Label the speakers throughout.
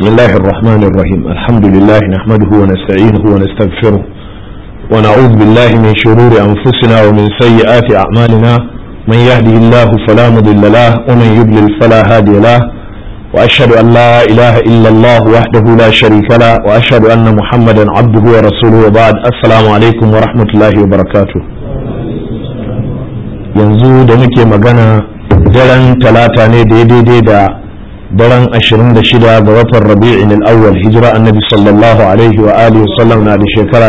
Speaker 1: بسم الله الرحمن الرحيم الحمد لله نحمده ونستعينه ونستغفره ونعوذ بالله من شرور أنفسنا ومن سيئات أعمالنا من يهده الله فلا مضل له ومن يضلل فلا هادي له وأشهد أن لا إله إلا الله وحده لا شريك له وأشهد أن محمدا عبده ورسوله وبعد السلام عليكم ورحمة الله وبركاته yanzu da muke magana daren talata ne daidai da daren 26 ga watan rabi'in al-awwal hijira annabi sallallahu alaihi wa alihi wasallam na da shekara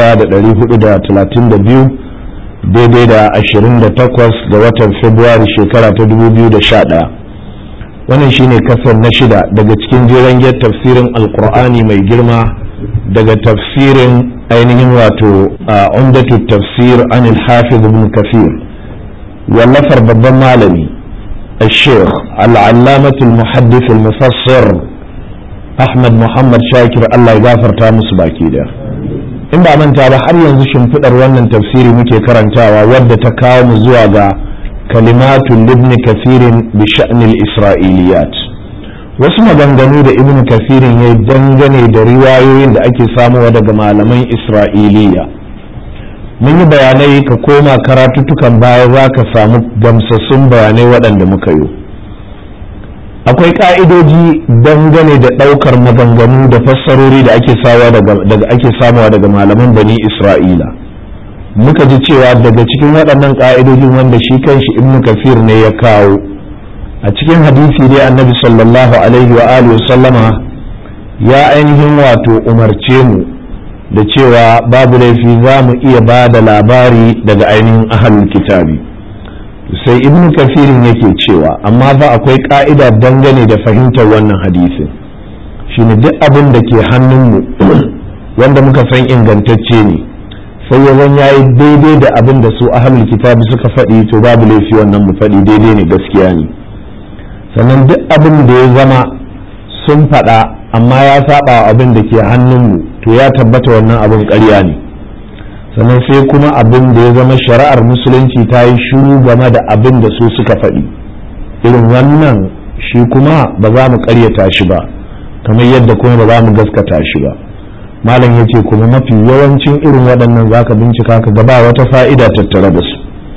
Speaker 1: 1432 daidai da 28 ga watan february shekara ta 2011 wannan shine kasar na shida daga cikin jeren tafsirin alkur'ani mai girma daga tafsirin ainihin wato a umdatu tafsir anil hafiz ibn kafir wallafar babban malami الشيخ العلامة المحدث المفسر أحمد محمد شاكر الله يغفر تامس باكي ده in ba manta ba har yanzu shimfiɗar wannan tafsiri muke karantawa wadda ta kawo mu zuwa ga kalimatun libni kafirin bi sha'nil isra'iliyat wasu maganganu da ibn kafirin ya dangane da riwayoyin da ake samuwa daga malaman isra'iliya mun yi bayanai ka koma karatuttukan baya za ka samu gamsassun bayanai waɗanda muka yi akwai ƙa'idoji dangane da ɗaukar maganganu da fassarori da ake samuwa daga malaman bani isra'ila muka ji cewa daga cikin waɗannan ƙa'idojin wanda shi kanshi ibnu kafir ne ya kawo a cikin hadisi dai annabi sallallahu alaihi wa alihi sallama ya ainihin wato umarce mu da cewa babu laifi za mu iya ba da labari daga ainihin ahalul kitabi sai ibnu kafirin yake cewa amma ba akwai ka'ida dangane da fahimtar wannan hadisin shine duk abin da ke hannunmu wanda muka san ingantacce ne sai ya zan yayi daidai da abin da su ahalul kitabi suka faɗi to babu laifi wannan mu faɗi daidai ne gaskiya ne sannan duk abin da ya zama sun faɗa amma ya saba abin da ke hannunmu to ya tabbata wannan abin ƙarya ne sannan sai kuma abin da ya zama shari'ar musulunci ta yi shiru game da abin da su suka faɗi irin wannan shi kuma ba za mu ƙaryata shi ba kamar yadda kuma ba za mu gaskata shi ba malam ya ce kuma mafi yawancin irin waɗannan za ka bincika ka gaba wata fa'ida tattare da su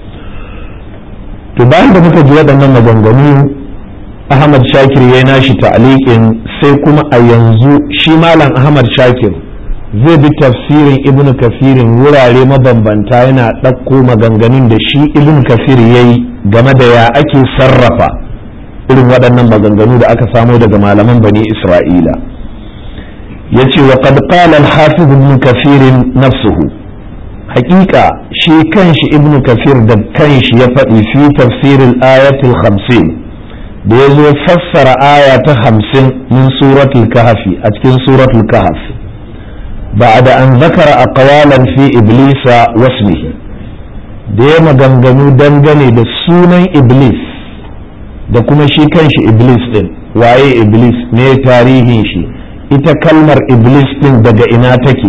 Speaker 1: to bayan da muka ji waɗannan maganganu ahmad shakir ya nashi ta'aliƙin sai kuma a yanzu shi malam ahmad shakir zai bi tafsirin ibn kafirin wurare mabambanta yana ɗauko maganganun da shi ibn kafir ya yi game da ya ake sarrafa irin waɗannan maganganu da aka samo daga malaman bani isra'ila ya ce wa qad qala al-hafiz ibn kafirin nafsuhu haƙiƙa shi kanshi ibn kafir da kanshi ya faɗi fi tafsirin ayatul khamsin da ya zo fassara aya ta hamsin min suratul kahfi a cikin suratul kahf بعد أن ذكر أقوالا في إبليس واسمه da ya maganganu dangane da sunan iblis da kuma shi kanshi iblis din waye iblis ne tarihin shi ita kalmar iblis din daga ina take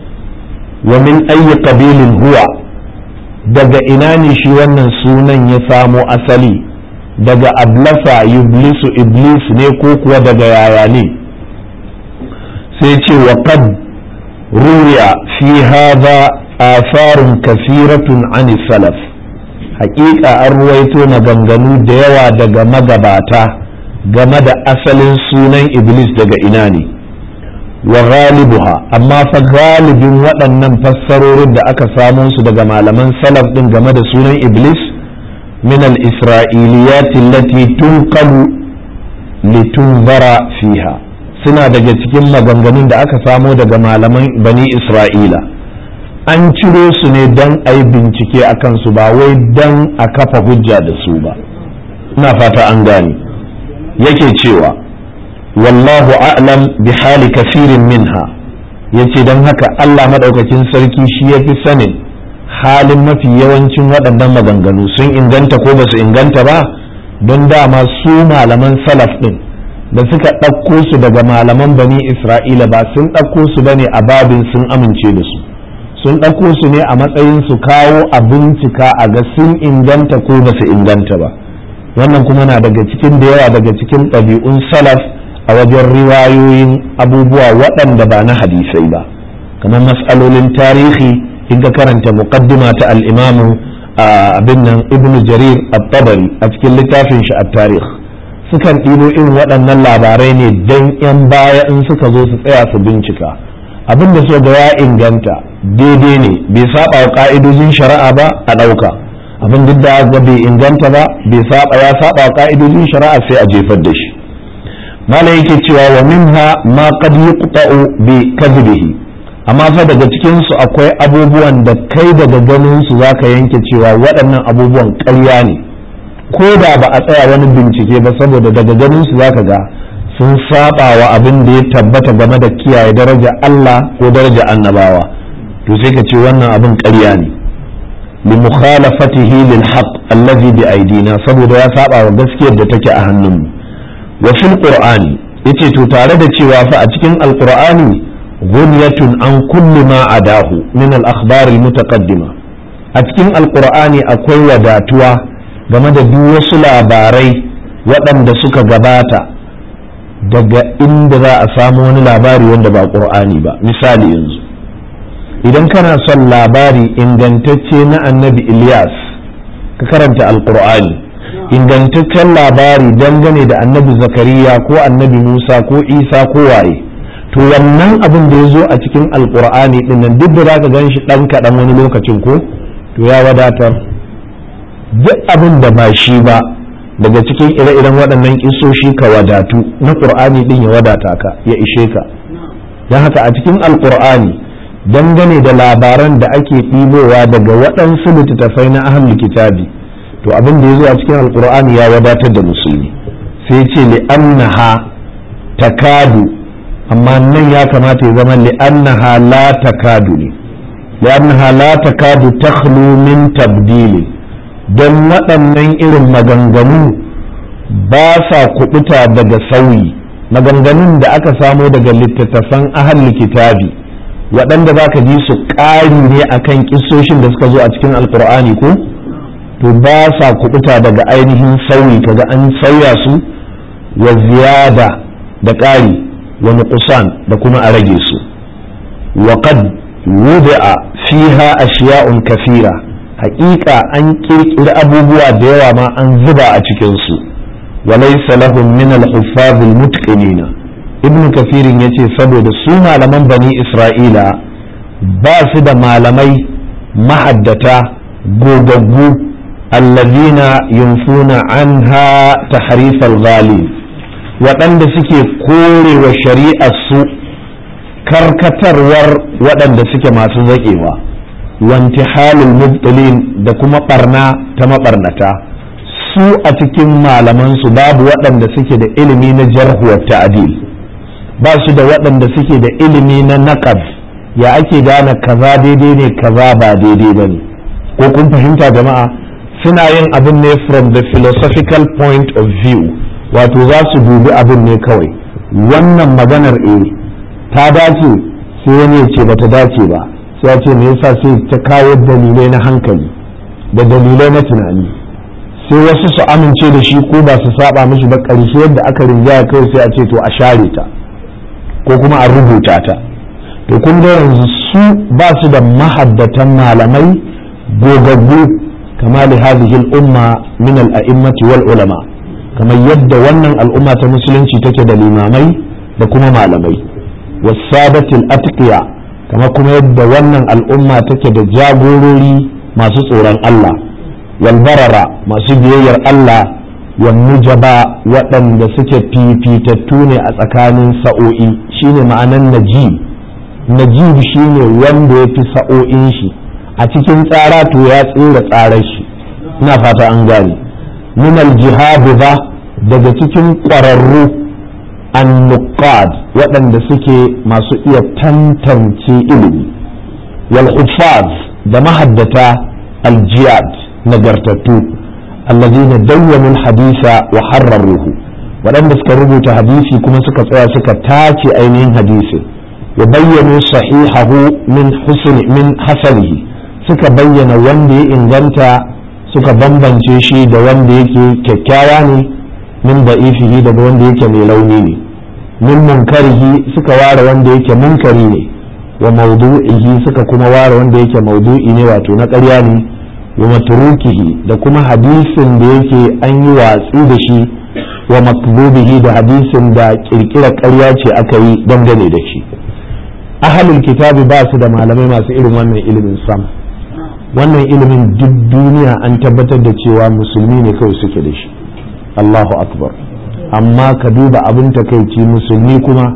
Speaker 1: wa min ayi qabilin huwa daga ina ne shi wannan sunan ya samo asali daga ablasa yublisu iblis ne ko kuwa daga yaya ne sai ce wa qad ruya fi hadha atharun kafiratun an salaf haƙiƙa an ruwaito maganganu da yawa daga magabata game da asalin sunan iblis daga ina ne wa ghalibuha amma fa galibin waɗannan fassarorin da aka samo su daga malaman salaf ɗin game da sunan iblis من الإسرائيليات التي تنقل لتنظر فيها suna daga cikin maganganun da aka samo daga malaman bani isra'ila an ciro su ne don a yi bincike a kansu ba wai don a kafa hujja da su ba ina fata an gane yake cewa wallahu a'lam bi hali kafirin minha yace don haka allah maɗaukakin sarki shi ya fi sanin halin mafi yawancin waɗannan maganganu sun inganta ko ba su inganta ba don dama su malaman salaf ɗin da suka ɗauko su daga malaman bani isra'ila ba sun ɗauko su bane a babin sun amince da su sun ɗauko su ne a matsayin su kawo a bincika a ga sun inganta ko ba su inganta ba wannan kuma na daga cikin da yawa daga cikin ɗabi'un salaf a wajen riwayoyin abubuwa waɗanda ba na hadisai ba kamar mas'alolin tarihi in ka karanta muqaddima ta al-imamu abin nan ibn jarir at-tabari a cikin littafin shi at-tarikh sukan ɗibo irin waɗannan labarai ne dan yan baya in suka zo su tsaya su bincika abin da so ga ya inganta daidai ne bai saba wa ka'idojin shari'a ba a ɗauka abin duk da ga bai inganta ba bai saba ya saba wa ka'idojin shari'a sai a jefar da shi malam yake cewa wa minha ma qad yuqta'u bi kadhibihi amma fa daga cikin su akwai abubuwan da kai daga ganin su zaka yanke cewa waɗannan abubuwan ƙarya ne ko da ba a tsaya wani bincike ba saboda daga ganin su zaka ga sun saba wa abin da ya tabbata game da kiyaye daraja Allah ko daraja annabawa to sai ka ce wannan abin ƙarya ne li mukhalafatihi lil haqq allazi bi aidina saboda ya saba wa gaskiyar da take a hannunmu wa fil qur'ani yace to tare da cewa fa a cikin alqur'ani ghunyatun an kulli ma adahu min al akhbar al mutaqaddima a cikin alqur'ani akwai wadatuwa game da duk wasu labarai waɗanda suka gabata daga inda za a samu wani labari wanda ba qur'ani ba misali yanzu idan kana son labari ingantacce na annabi Ilyas ka karanta alqur'ani ingantaccen labari dangane da annabi zakariya ko annabi musa ko isa ko waye to wannan abin da ya zo a cikin alkur'ani din nan duk da za ka gan shi ɗan kaɗan wani lokacin ko to ya wadatar duk abin da ba shi ba daga cikin ire-iren waɗannan kisoshi ka wadatu na ƙur'ani din ya wadata ka ya ishe ka don haka a cikin alkur'ani dangane da labaran da ake ɗibowa daga waɗansu littattafai na ahlul kitabi to abin da ya zo a cikin alkur'ani ya wadatar da musulmi sai ce li'annaha takadu amma nan ya kamata ya zama li'annaha la takadu ne li'annaha la takadu takhlu min tabdili don waɗannan irin maganganu ba sa kubuta daga sauyi maganganun da aka samo daga littattafan ahal kitabi waɗanda za ka ji su ƙari ne akan kisoshin da suka zo a cikin alkur'ani ko to ba sa kubuta daga ainihin sauyi kaga an sauya su wa ziyada da ƙari wa nuqsan da kuma a rage su wa qad wudi'a fiha ashiya'un kafira haƙiƙa an ƙirƙiri abubuwa da yawa ma an zuba a cikin su wa laysa lahum min al-huffaz al-mutqinina ibn kafirin yace saboda su malaman bani isra'ila ba su da malamai mahaddata gogaggu الذين ينفون عنها تحريف الغالي waɗanda suke kore wa shari'ar su karkatarwar waɗanda suke masu zaƙewa wanti halin mubtilin da kuma ɓarna ta maɓarnata su a cikin malamansu babu waɗanda suke da ilimi na jarhuwar ta'adil ba su da waɗanda suke da ilimi na naƙab ya ake gane kaza daidai ne kaza ba daidai ba ne ko kun fahimta jama'a suna yin abin ne from the philosophical point of view wato za su dubi abin ne kawai wannan maganar e ta dace sai wani ya ce ba ta dace ba sai ya ce me yasa sai ta kawo dalilai na hankali da dalilai na tunani sai wasu su amince da shi ko ba su saba mishi ba ƙarshe yadda aka rinjaya kawai sai a ce to a share ta ko kuma a rubuta ta to kun ga yanzu su ba su da mahaddatan malamai gogaggu كما لهذه الأمة من الأئمة والعلماء كما يد ونن الأمة المسلمة تكد الإمامي بكما معلمي والسادة الأتقياء كما كما يد ونن الأمة تكد جاغوري ما سطورا الله والبررة ما سبيير الله والنجبا وأن سكت في في تتوني أتكان سؤوئي شيني معنى النجيب نجيب شيني وان في سؤوئي شي a cikin tsara to ya tsira tsarar shi ina fata an gane min aljihadu ba daga cikin ƙwararru annuqad waɗanda suke masu iya tantance ilimi wal da mahaddata aljiyad nagartattu allazina dawwamu hadisa wa harraruhu waɗanda suka rubuta hadisi kuma suka tsaya suka tace ainihin hadisin wa bayyanu sahihahu min husni min hasanihi suka bayyana wanda ya inganta suka bambance shi da wanda yake kyakkyawa ne min da ifihi daga wanda yake mai launi ne min munkarihi suka ware wanda yake munkari ne wa maudu'ihi suka kuma ware wanda yake maudu'i ne wato na ƙarya ne wa matrukihi da kuma hadisin da yake an yi watsi da shi wa makbubihi da hadisin da kirkira ƙarya ce aka yi dangane da shi ahalul kitabi ba su da malamai masu irin wannan ilimin sam wannan ilimin duk duniya an tabbatar da cewa musulmi ne kawai suke da shi Allahu akbar amma ka duba abin takaici musulmi kuma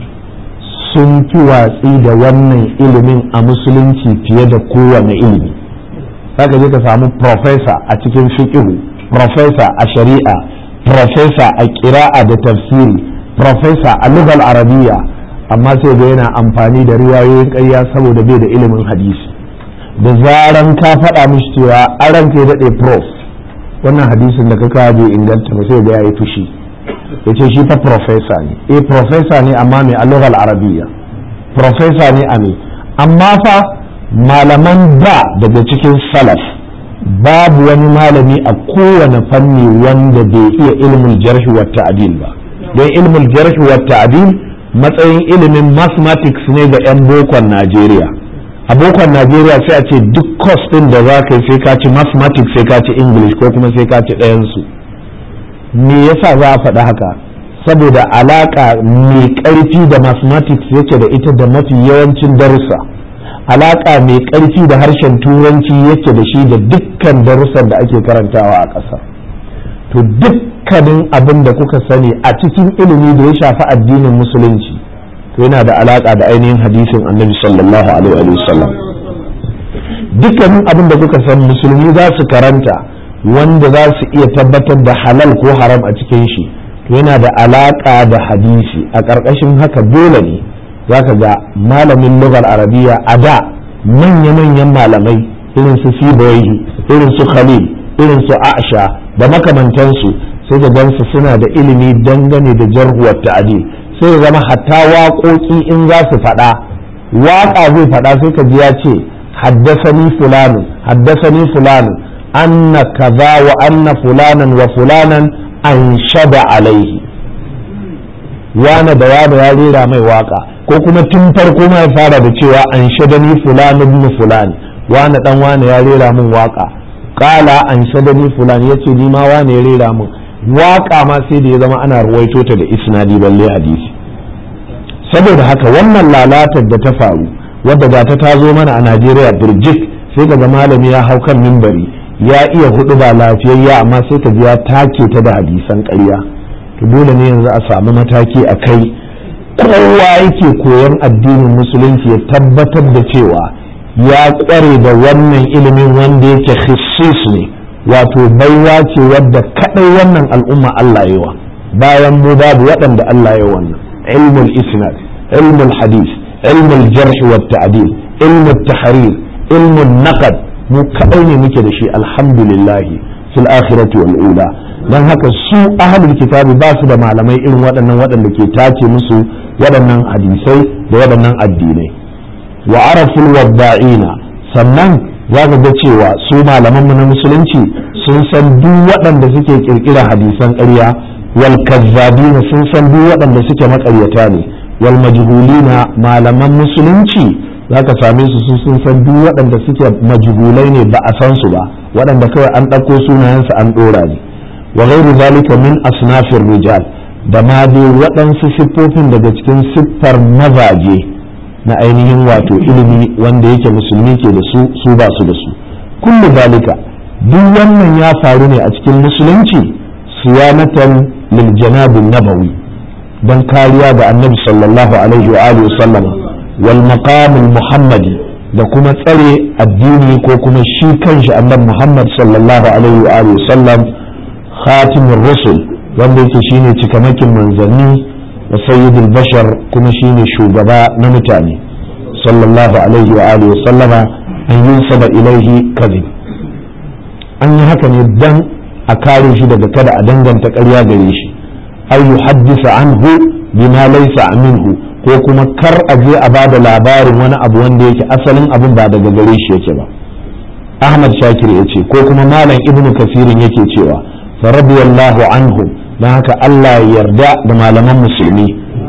Speaker 1: sun fi watsi da wannan ilimin a musulunci fiye da kowane ilimi zaka je ka samu profesa a cikin fiqhu profesa a shari'a profesa a ƙira'a da tafsiri profesa a lugal arabiya amma sai ga yana amfani da riwayoyin ƙarya saboda bai da ilimin hadisi da zaran ka faɗa mishi cewa an ranka ya daɗe prof wannan hadisin da ka kawo bai inganta ba sai ga ya yi fushi ya ce shi fa profesa ne eh profesa ne amma mai a lugal arabiya profesa ne a me amma fa malaman da daga cikin salaf babu wani malami a kowane fanni wanda bai iya ilmin jarhi wa ta'dil ba don ilmin jarhi wa ta'dil matsayin ilimin mathematics ne ga 'yan bokon Najeriya a bokon Najeriya sai a ce duk course din da za ka yi sai ka ci mathematics sai ka ci English ko kuma sai ka ci ɗayansu me yasa za a faɗi haka saboda alaƙa mai ƙarfi da mathematics yake da ita da mafi yawancin darussa alaƙa mai ƙarfi da harshen turanci yake da shi da dukkan darussan da ake karantawa a ƙasa to dukkanin abin da kuka sani a cikin ilimi da ya shafi addinin musulunci to yana da alaƙa da ainihin hadisin annabi sallallahu alaihi wa sallam dukkanin abin da kuka san musulmi za su karanta wanda za su iya tabbatar da halal ko haram a cikin shi to yana da alaƙa da hadisi a ƙarƙashin haka dole ne za ka ga malamin lugar arabiya a da manya-manyan malamai irin su sibawaihi irin su khalil irin su aisha da makamantansu sai da gansu suna da ilimi dangane da jarhuwar ta'adil sai ya zama hatta waƙoƙi in za su faɗa waƙa zai faɗa sai ka ji ya ce haddasani fulanin haddasani fulanin anna kaza wa anna fulanan wa fulanan an shada alaihi wane da wane ya rera mai waka ko kuma tun farko ma ya fara da cewa an shadani fulan ibn fulan wane dan wane ya rera min waka kala an shadani fulan yace ni ma wane ya rera min waka ma sai da ya zama ana ruwaito ta da isnadi balle hadisi saboda haka wannan lalatar da ta faru wadda ga ta tazo mana a Najeriya birjik sai ga malami ya hau kan mimbari ya iya hudu ba lafiyayya amma sai ka ji ya take ta da hadisan ƙarya to dole ne yanzu a samu mataki a kai kowa yake koyon addinin musulunci ya tabbatar da cewa ya kware da wannan ilimin wanda yake khissis ne wato baiwa ce wadda kadai wannan al'umma Allah yawa bayan mu babu waɗanda Allah ya wannan ilmul isnad ilmul hadis ilmul jarh wa ta'dil ilmul tahrir ilmul naqd mu kadai ne muke da shi alhamdulillah fil akhirati wal ula dan haka su ahlul kitabi ba su da malamai irin waɗannan waɗanda ke tace musu waɗannan hadisai da waɗannan addinai wa araful wadda'ina sannan za ka ga cewa su malaman na musulunci sun san duk waɗanda suke kirkira hadisan ƙarya wal kazzabina sun san duk waɗanda suke maƙaryata ne wal majhulina malaman musulunci za ka same su sun san duk waɗanda suke majhulai ne ba a san su ba waɗanda kawai an ɗauko sunayensu an ɗora ne wa ghairu zalika min asnafir rijal da ma dai waɗansu siffofin daga cikin siffar mazaje na ainihin wato ilimi wanda yake musulmi ke da su su ba su da su kullu zalika duk wannan ya faru ne a cikin musulunci siyanatan lil janabin nabawi don kariya ga annabi sallallahu alaihi wa alihi sallama wal maqamul muhammadi da kuma tsare addini ko kuma shi kanshi annabi muhammad sallallahu alaihi wa alihi sallam khatimur rusul wanda yake shine cikamakin manzanni wa sayyidul bashar kuma shine shugaba na mutane sallallahu alaihi wa alihi wa sallama an yunsaba ilaihi kadhib an yi haka ne dan a kare shi daga kada a danganta ƙarya gare shi ay yuhaddisa anhu bima laysa minhu ko kuma kar a je a bada labarin wani abu wanda yake asalin abin ba daga gare shi yake ba ahmad shakir ya ce ko kuma malam ibnu kasirin yake cewa fa radiyallahu anhum don haka Allah ya yarda da malaman musulmi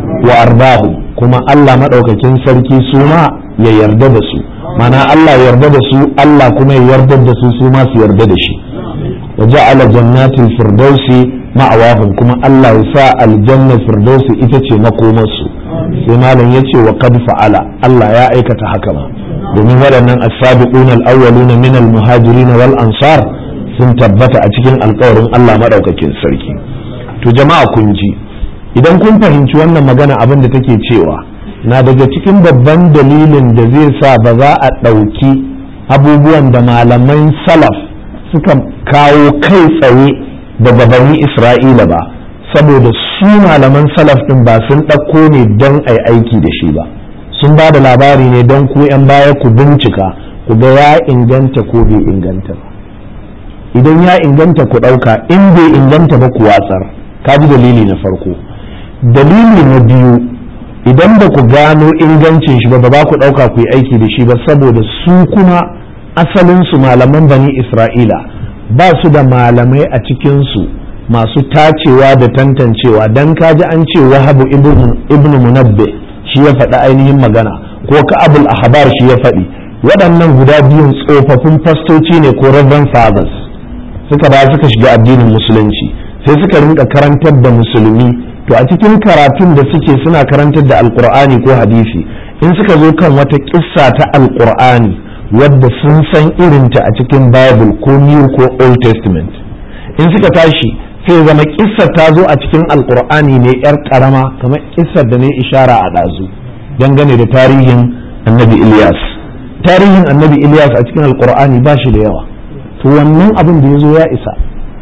Speaker 1: wa ardahu kuma Allah madaukakin sarki su ma ya yarda da su mana Allah ya yarda da su Allah kuma ya yarda da su su ma su yarda da shi wa ja'ala jannatil firdausi ma'awahum kuma Allah ya sa aljanna firdausi ita ce makomarsu sai malam ya ce wa qad fa'ala Allah ya aikata haka ma domin waɗannan as-sabiquna al-awwaluna min al-muhajirin wal ansar sun tabbata a cikin alƙawarin Allah madaukakin sarki to jama'a kun ji idan kun fahimci wannan magana abin da take cewa na daga cikin babban dalilin da zai sa ba za a ɗauki abubuwan da malaman salaf suka kawo kai tsaye daga bani isra'ila ba saboda su malaman salaf din ba sun ɗauko ne don a aiki da shi ba sun ba da labari ne don ku 'yan baya ku bincika ku ga ya inganta ko bai inganta ba idan ya inganta ku ɗauka in bai inganta ba ku watsar ka ji dalili na farko dalili na biyu idan ba ku gano ingancin shi ba ba ku ɗauka ku yi aiki da shi ba saboda su kuma asalinsu malaman bani isra'ila ba su da malamai a cikinsu masu tacewa da tantancewa dan kaji an ce wahabu ibn munabbe shi ya faɗi ainihin magana ko ka'abul ahbar shi ya faɗi waɗannan guda biyun tsofaffin fastoci ne ko reverend fathers suka ba suka shiga addinin musulunci sai suka rinka karantar da musulmi to a cikin karatun da suke suna karantar da alkur'ani ko hadisi in suka zo kan wata kissa ta alkur'ani wadda sun san irinta a cikin bible ko new ko old testament in suka tashi sai zama kissar ta zo a cikin alkur'ani ne yar karama kamar kissar da ne ishara a ɗazu dangane da tarihin annabi ilyas tarihin annabi ilyas a cikin alkur'ani ba shi da yawa to wannan abin da ya zo ya isa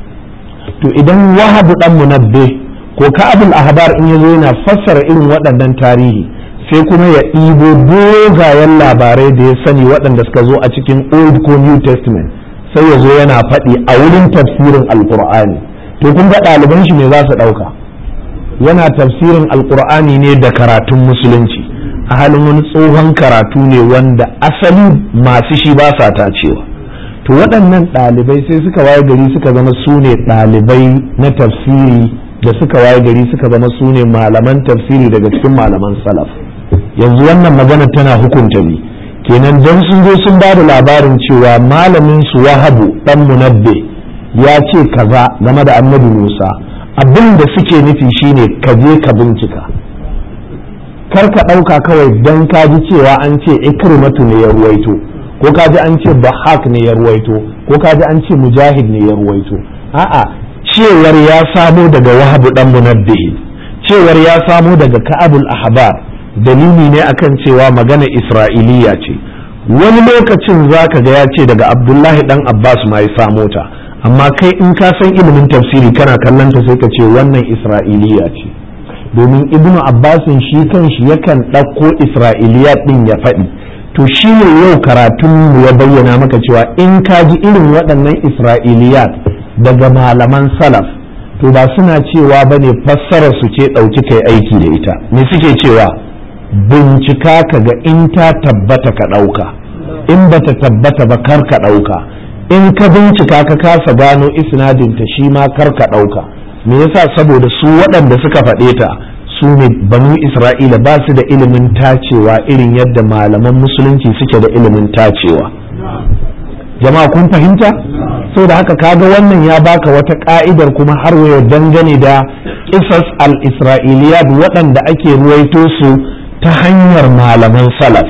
Speaker 1: to idan wahabu dan munabbe ko ka'abul ahbar in yazo yana fassara irin waɗannan tarihi sai kuma ya ɗibo dogayen labarai da ya sani waɗanda suka zo a cikin old ko new testament sai ya zo yana faɗi a wurin tafsirin alkur'ani to kun ga ɗaliban shi ne za su ɗauka yana tafsirin alkur'ani ne da karatun musulunci a halin wani tsohon karatu ne wanda asali masu shi ba sa tacewa to waɗannan ɗalibai sai suka waye gari suka zama su ne ɗalibai na tafsiri da suka waye gari suka zama su ne malaman tafsiri daga cikin malaman salaf yanzu wannan magana tana hukunta ni kenan don sun zo sun ba da labarin cewa malamin su wahabu dan munabbe ya ce kaza game da annabi musa abin da suke nufi shine ka je ka bincika kar ka ɗauka kawai don ka ji cewa an ce ikrimatu ne ya ruwaito ko ka ji an ce bahak ne ya ruwaito ko ka ji an ce mujahid ne ya ruwaito a'a cewar ya samo daga wahabu dan munabbihi cewar ya samo daga ka'abul ahbar dalili ne akan cewa magana isra'iliya ce wani lokacin zaka ga ya ce daga abdullahi dan abbas ma ya samo ta amma kai in ka san ilimin tafsiri kana kallon ta sai ka ce wannan isra'iliya ce domin ibnu abbasin shi kan shi yakan ɗauko isra'iliya ɗin ya faɗi to shi ne yau karatun ya bayyana maka cewa in ka ji irin waɗannan isra'iliyat daga malaman salaf to ba suna cewa ba ne fassarar su ce ɗauki kai aiki da ita me suke cewa bincika ka ga in ta tabbata ka ɗauka in ba ta tabbata ba kar ka ɗauka in ka bincika ka kasa gano isnadinta shi ma kar ka ɗauka me yasa saboda su waɗanda suka faɗe ta su ne banu isra'ila ba su da ilimin tacewa irin yadda malaman musulunci suke da ilimin tacewa jama'a kun fahimta da haka kaga wannan ya baka wata ka'idar kuma har wayo dangane da kisas al-isra'iliyat waɗanda ake ruwaito su ta hanyar malaman salaf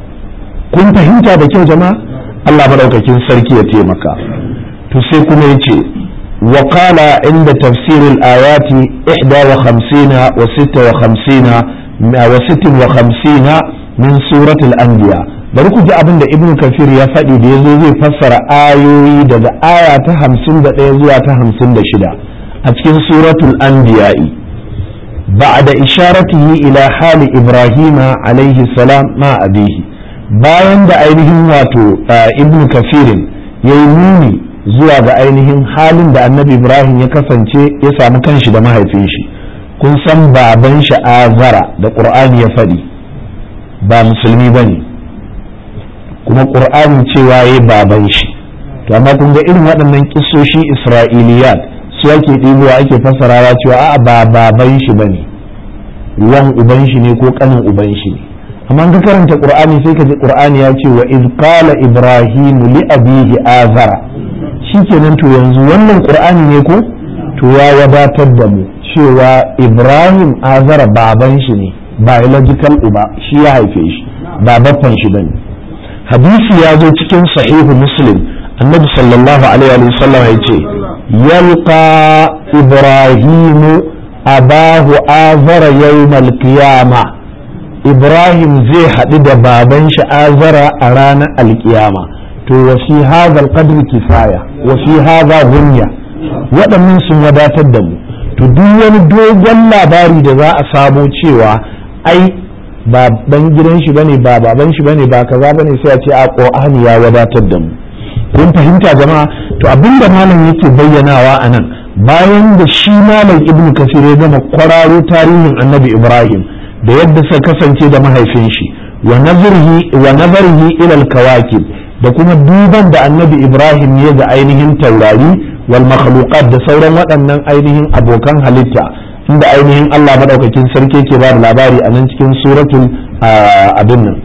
Speaker 1: kun fahimta da kyau jama'a Allah madaukakin sarki ya taimaka to sai kuma yace وقال عند تفسير الآيات إحدى وخمسين وستة وخمسين وست وخمسين من سورة الأنبياء bari ku ji abin da ibn kafir ya faɗi da ya zo zai fassara ayoyi daga aya ta hamsin da ɗaya zuwa ta hamsin da shida a cikin suratul anbiya'i ba'da isharatihi ila hali ibrahima alaihi salam ma abihi bayan da ainihin wato ibn kafirin ya yi nuni zuwa ga ainihin halin da annabi ibrahim ya kasance ya samu kanshi da mahaifin shi kun san baban shi azara da ƙur'ani ya faɗi ba musulmi ba ne kuma ƙur'ani cewa ya baban shi to amma kun ga irin waɗannan kisoshi isra'iliyat su ake ɗibowa ake fassarawa cewa a'a ba baban shi ba ne wan uban shi ne ko kanin uban shi ne amma ka karanta qur'ani sai ka ji qur'ani ya ce wa iz qala ibrahim li abihi azara shikenan to yanzu wannan qur'ani ne ko to ya wadatar da mu cewa ibrahim azara baban shi ne biological uba shi ya haife shi ba baffan shi bane hadisi ya zo cikin sahihu muslim annabi sallallahu alaihi wa sallam ya ce yalqa ibrahimu abahu azara yawmal qiyama ibrahim zai haɗu da baban shi azara a ranar alkiyama to wa fi hadha alqadr kifaya wa fi hadha gunya waɗannan sun wadatar da mu to duk wani dogon labari da za a samo cewa ai ba dan gidan shi bane ba baban shi bane ba kaza bane sai a ce a qur'ani ya wadatar da mu kun fahimta jama'a to abinda malam yake bayyanawa a nan bayan da shi malam ibnu kasir ya gama kwararo tarihin annabi ibrahim da yadda suka kasance da mahaifin shi wa nazarihi wa nazarihi ila al-kawakib da kuma duban da annabi ibrahim ya ga ainihin taurari wal makhluqat da sauran waɗannan ainihin abokan halitta inda ainihin Allah madaukakin sarki ke ba da labari a nan cikin suratul abin nan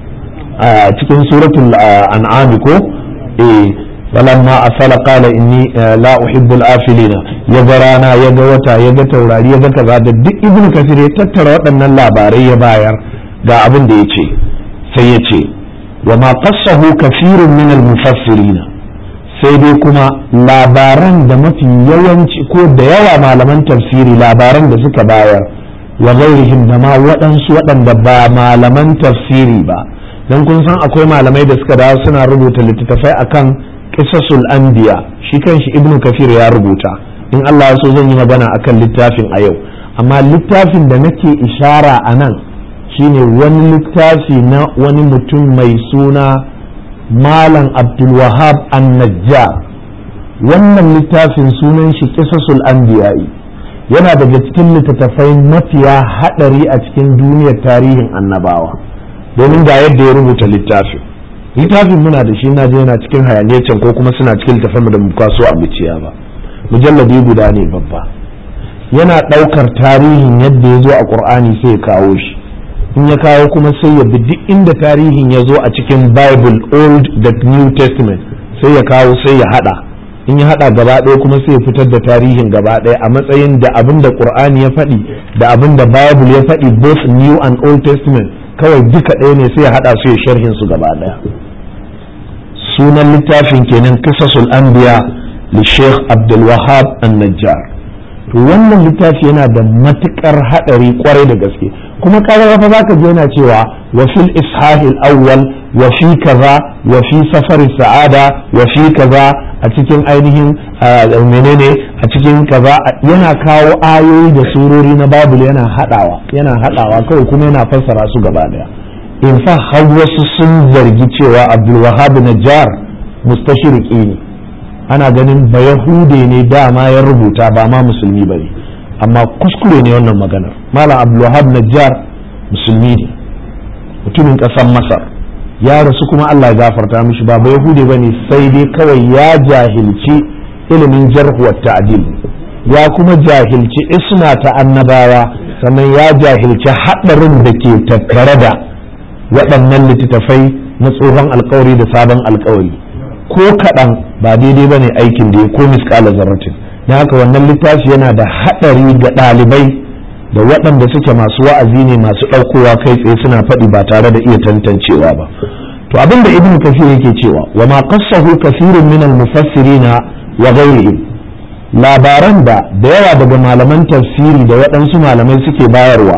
Speaker 1: cikin suratul an'am ko eh falamma asala qala inni la uhibbu al-afilina yaga rana yaga wata yaga taurari yaga kaza da duk ibnu kasir ya tattara waɗannan labarai ya bayar ga abin da yace sai yace wa ma qassahu kathirun min al-mufassirin sai dai kuma labaran da mafi yawanci ko da yawa malaman tafsiri labaran da suka bayar wa ghairihim da ma waɗansu waɗanda ba malaman tafsiri ba dan kun san akwai malamai da suka dawo suna rubuta littattafai akan qisasul anbiya shi kanshi ibnu kafir ya rubuta in Allah ya so zan yi magana akan littafin a yau amma littafin da nake ishara a nan shine wani littafi na wani mutum mai suna malam abdulwahab an-najjar wannan littafin sunan shi qisasul anbiya'i yana daga cikin littattafai mafiya hadari a cikin duniyar tarihin annabawa domin ga yadda ya rubuta littafin littafin muna da shi na je yana cikin hayaniyacin ko kuma suna cikin littafin da muka so a muciya ba mujalladi guda ne babba yana ɗaukar tarihin yadda ya zo a ƙur'ani sai ya kawo shi in ya kawo kuma sai ya bi duk inda tarihin ya zo a cikin bible old da new testament sai ya kawo sai ya hada in ya hada gaba ɗaya kuma sai ya fitar da tarihin gaba ɗaya a matsayin da abin da ƙur'ani ya faɗi da abin da bible ya faɗi both new and old testament kawai duka ɗaya ne sai ya haɗa su ya sharhin su gaba ɗaya sunan littafin kenan kisasul anbiya li sheikh abdul wahab an-najjar to wannan littafi yana da matukar haɗari kwarai da gaske kuma kaga fa zaka je yana cewa wa fil ishahil awwal wa fi kaza wa fi safar sa'ada wa fi kaza a cikin ainihin menene a cikin kaza yana kawo ayoyi da surori na babul yana hadawa yana hadawa kawai kuma yana fassara su gaba daya in fa har wasu sun zargi cewa abdul wahab najjar mustashriqi ne ana ganin ba yahude ne dama ya rubuta ba ma musulmi bane amma kuskure ne wannan maganar malam abdul wahab najjar musulmi ne mutumin ƙasar masar ya rasu kuma Allah ya gafarta mishi ba yahudi bane sai dai kawai ya jahilci ilimin jarhu wa ta'dil ya kuma jahilci isna ta annabawa sannan ya jahilci haɗarin da ke tattare da waɗannan littattafai na tsohon alkawari da sabon alkawari ko kaɗan ba daidai bane aikin da ya ko misƙala zarratin na haka wannan littafi yana da haɗari ga ɗalibai da waɗanda suke masu wa'azi ne masu ɗaukowa kai tsaye suna faɗi ba tare da iya tantancewa ba to abin da ibnu kafir yake cewa wa ma qassahu kathirun min al-mufassirina wa ghayrihim labaran da da yawa daga malaman tafsiri da waɗansu malamai suke bayarwa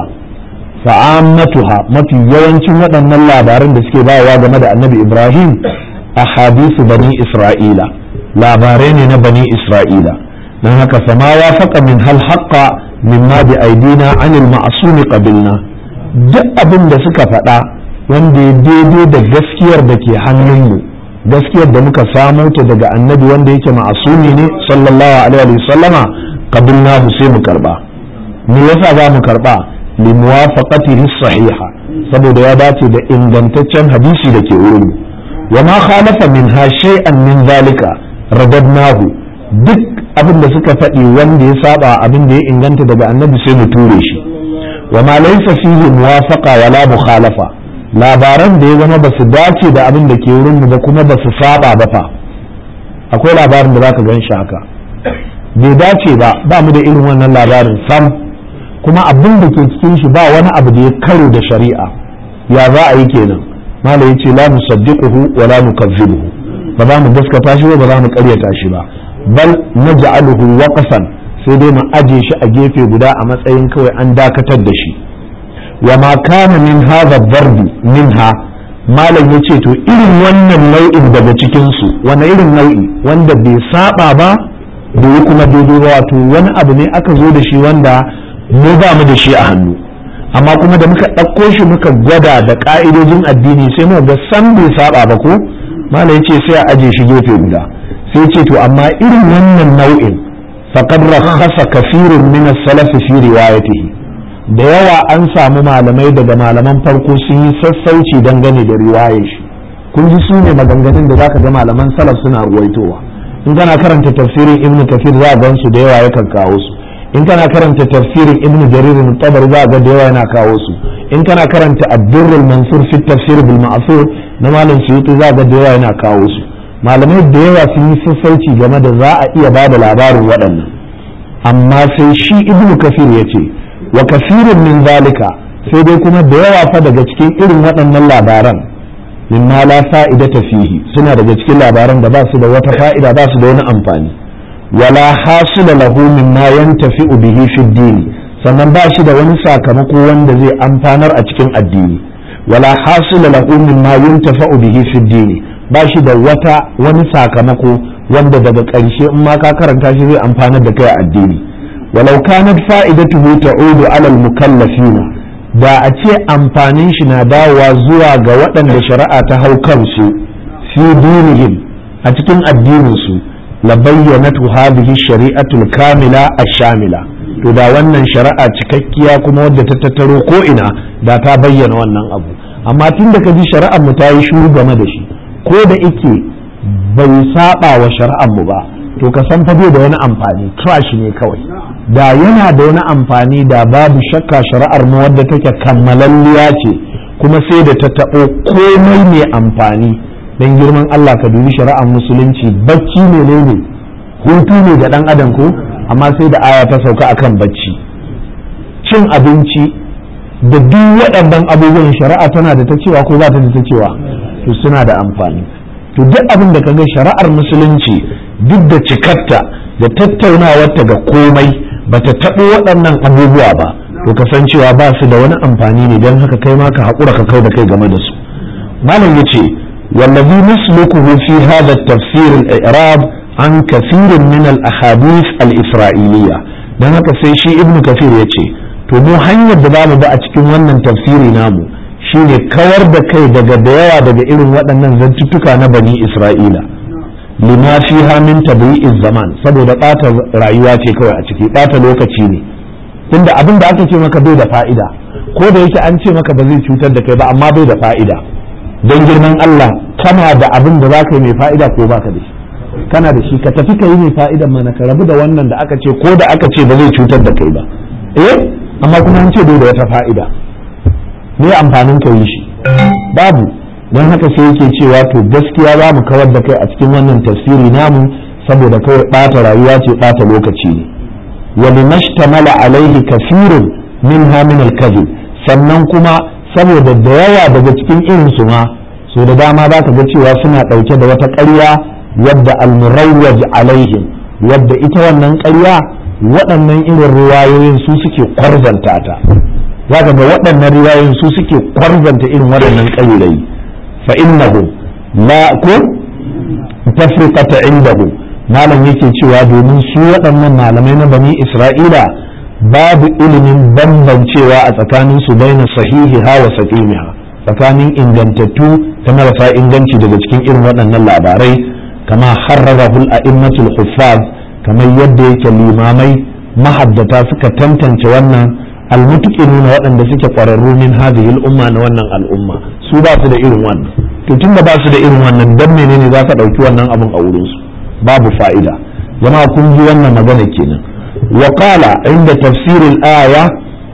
Speaker 1: fa'ammatuha mafi yawancin waɗannan labaran da suke bayarwa game da annabi ibrahim ahadisu bani isra'ila labarai ne na bani isra'ila don haka fama ya faƙa min hal haƙƙa mimma bi aidina anil ma'asumi qabilna duk abin da suka faɗa wanda ya daidai da gaskiyar da ke hannunmu gaskiyar da muka samo ta daga annabi wanda yake ma'asumi ne sallallahu alaihi wa sallama qabilna sai mu karba me yasa za mu karba li muwafaqatihi sahiha saboda ya dace da ingantaccen hadisi da ke wurin wa ma khalafa minha shay'an min zalika radadnahu duk abin da suka faɗi wanda ya saba abin da ya inganta daga annabi sai mu ture shi wa ma laysa fihi muwafaqa wala mukhalafa labaran da ya zama ba su dace da abin da ke wurin mu ba kuma ba su saba ba fa akwai labarin da zaka gan shi haka bai dace ba ba mu da irin wannan labarin sam kuma abin da ke cikin shi ba wani abu da ya karo da shari'a ya za a yi kenan malai yace la musaddiquhu wa la nukazzibuhu ba za mu gaskata shi ba ba za mu karyata shi ba bal naj'aluhu waqfan sai dai mu aje shi a gefe guda a matsayin kawai an dakatar da shi wa ma kana min hadha darbi minha malam yace to irin wannan nau'in daga cikin su wani irin nau'i wanda bai saba ba bai kuma daidai ba wato wani abu ne aka zo da shi wanda mu ba mu da shi a hannu amma kuma da muka ɗauko shi muka gwada da ƙa'idojin addini sai mu ga san bai saba ba ko malam yace sai a aje shi gefe guda sai ce to amma irin wannan nau'in faqad rakhasa kathirun min as-salaf fi riwayatihi da yawa an samu malamai daga malaman farko sun yi sassauci dangane da riwayar shi kun ji su ne maganganun da zaka ga malaman salaf suna ruwaitowa in kana karanta tafsirin ibn kafir za a gan su da yawa yakan kawo su in kana karanta tafsirin ibn jarir tabari za a ga da yawa yana kawo su in kana karanta ad-durrul mansur fi tafsir bil ma'thur na malam suyuti za a ga da yawa yana kawo su malamai da yawa sun yi sassauci game da za a iya bada labarin waɗannan amma sai shi ibn kafir ya ce wa kasirin min zalika sai dai kuma da yawa fa daga cikin irin waɗannan labaran mimma la fa'idata fihi suna daga cikin labaran da ba su da wata fa'ida ba su da wani amfani wala hasila lahu mimma yantafi'u bihi fi dini sannan ba shi da wani sakamako wanda zai amfanar a cikin addini wala hasila lahu mimma yuntafa'u bihi fi dini ba shi da wata wani sakamako wanda daga ƙarshe in ma ka karanta shi zai amfanar da kai a addini walau kanat fa'idatuhu ta'udu 'ala al-mukallafina da a ce amfanin shi na dawowa zuwa ga waɗanda shari'a ta hau kansu fi dinihim a cikin addinin su la bayyanatu hadhihi shari'atul kamila ash-shamila to da wannan shari'a cikakkiya kuma wadda ta tattaro ko ina da ta bayyana wannan abu amma tun da ka ji shari'ar mu ta yi shuru game da shi ko da ike bai saba wa shari'ar mu ba to ka san fa bai da wani amfani trash ne kawai da yana da wani amfani da babu shakka shari'ar mu wadda take kammalalliya ce kuma sai da ta taɓo komai mai amfani don girman Allah ka dubi shari'ar musulunci bacci ne ne hutu ne ga ɗan adam ko amma sai da aya ta sauka akan bacci cin abinci da duk waɗannan abubuwan shari'a tana da ta cewa ko ba ta da ta cewa to suna da amfani to duk abin da kaga shari'ar musulunci duk da cikarta da tattaunawarta ga komai bata taɓo waɗannan abubuwa ba to kasancewa ba su da wani amfani ne don haka kai ma ka haƙura ka kau da kai game da su malam ya ce wallazi naslukuhu fi hadha tafsir al-i'rab an kathirin min al-ahadith al-isra'iliyya dan haka sai shi ibnu kafir ya ce to mu hanyar da zamu bi a cikin wannan tafsiri namu shine kawar da kai daga da yawa daga irin waɗannan zantuttuka na bani isra'ila lima fiha min tabi'iz zaman saboda ɓata rayuwa ce kawai a ciki ɓata lokaci ne tunda abin da aka ce maka bai da fa'ida ko da yake an ce maka ba zai cutar da kai ba amma bai da fa'ida don girman Allah kana da abin da zaka yi mai fa'ida ko baka da shi kana da shi ka tafi ka yi mai fa'idan mana ka rabu da wannan da aka ce ko da aka ce ba zai cutar da kai ba eh amma kuma an ce bai da wata fa'ida me amfanin ka yi shi babu don haka sai yake cewa to gaskiya za mu kawar da kai a cikin wannan tafsiri namu saboda kawai ɓata rayuwa ce ɓata lokaci ne wa limashtamala alaihi kafirun minha min al-kadhib sannan kuma saboda da yawa daga cikin irin su ma so da dama za ka ga cewa suna ɗauke da wata ƙarya wadda al-murawwaj alaihim wadda ita wannan ƙarya waɗannan irin ruwayoyin su suke kwarzanta ta za ka ga waɗannan riwayoyin su suke kwarzanta irin waɗannan ƙayyulayi fa innahu la ko tafriqata indahu malam yake cewa domin su waɗannan malamai na bani isra'ila babu ilimin bambancewa a tsakanin su baina sahihiha wa saqimiha tsakanin ingantattu ta marasa inganci daga cikin irin waɗannan labarai kama harrarahu al-a'immatul huffaz kamar yadda yake limamai mahaddata suka tantance wannan almutuqinuna waɗanda suke ƙwararru min hadhihi al-umma na wannan al'umma su ba su da irin wannan to tunda ba su da irin wannan dan menene za ka ɗauki wannan abun a wurin su babu fa'ida jama'a kun ji wannan magana kenan wa qala inda tafsir al-aya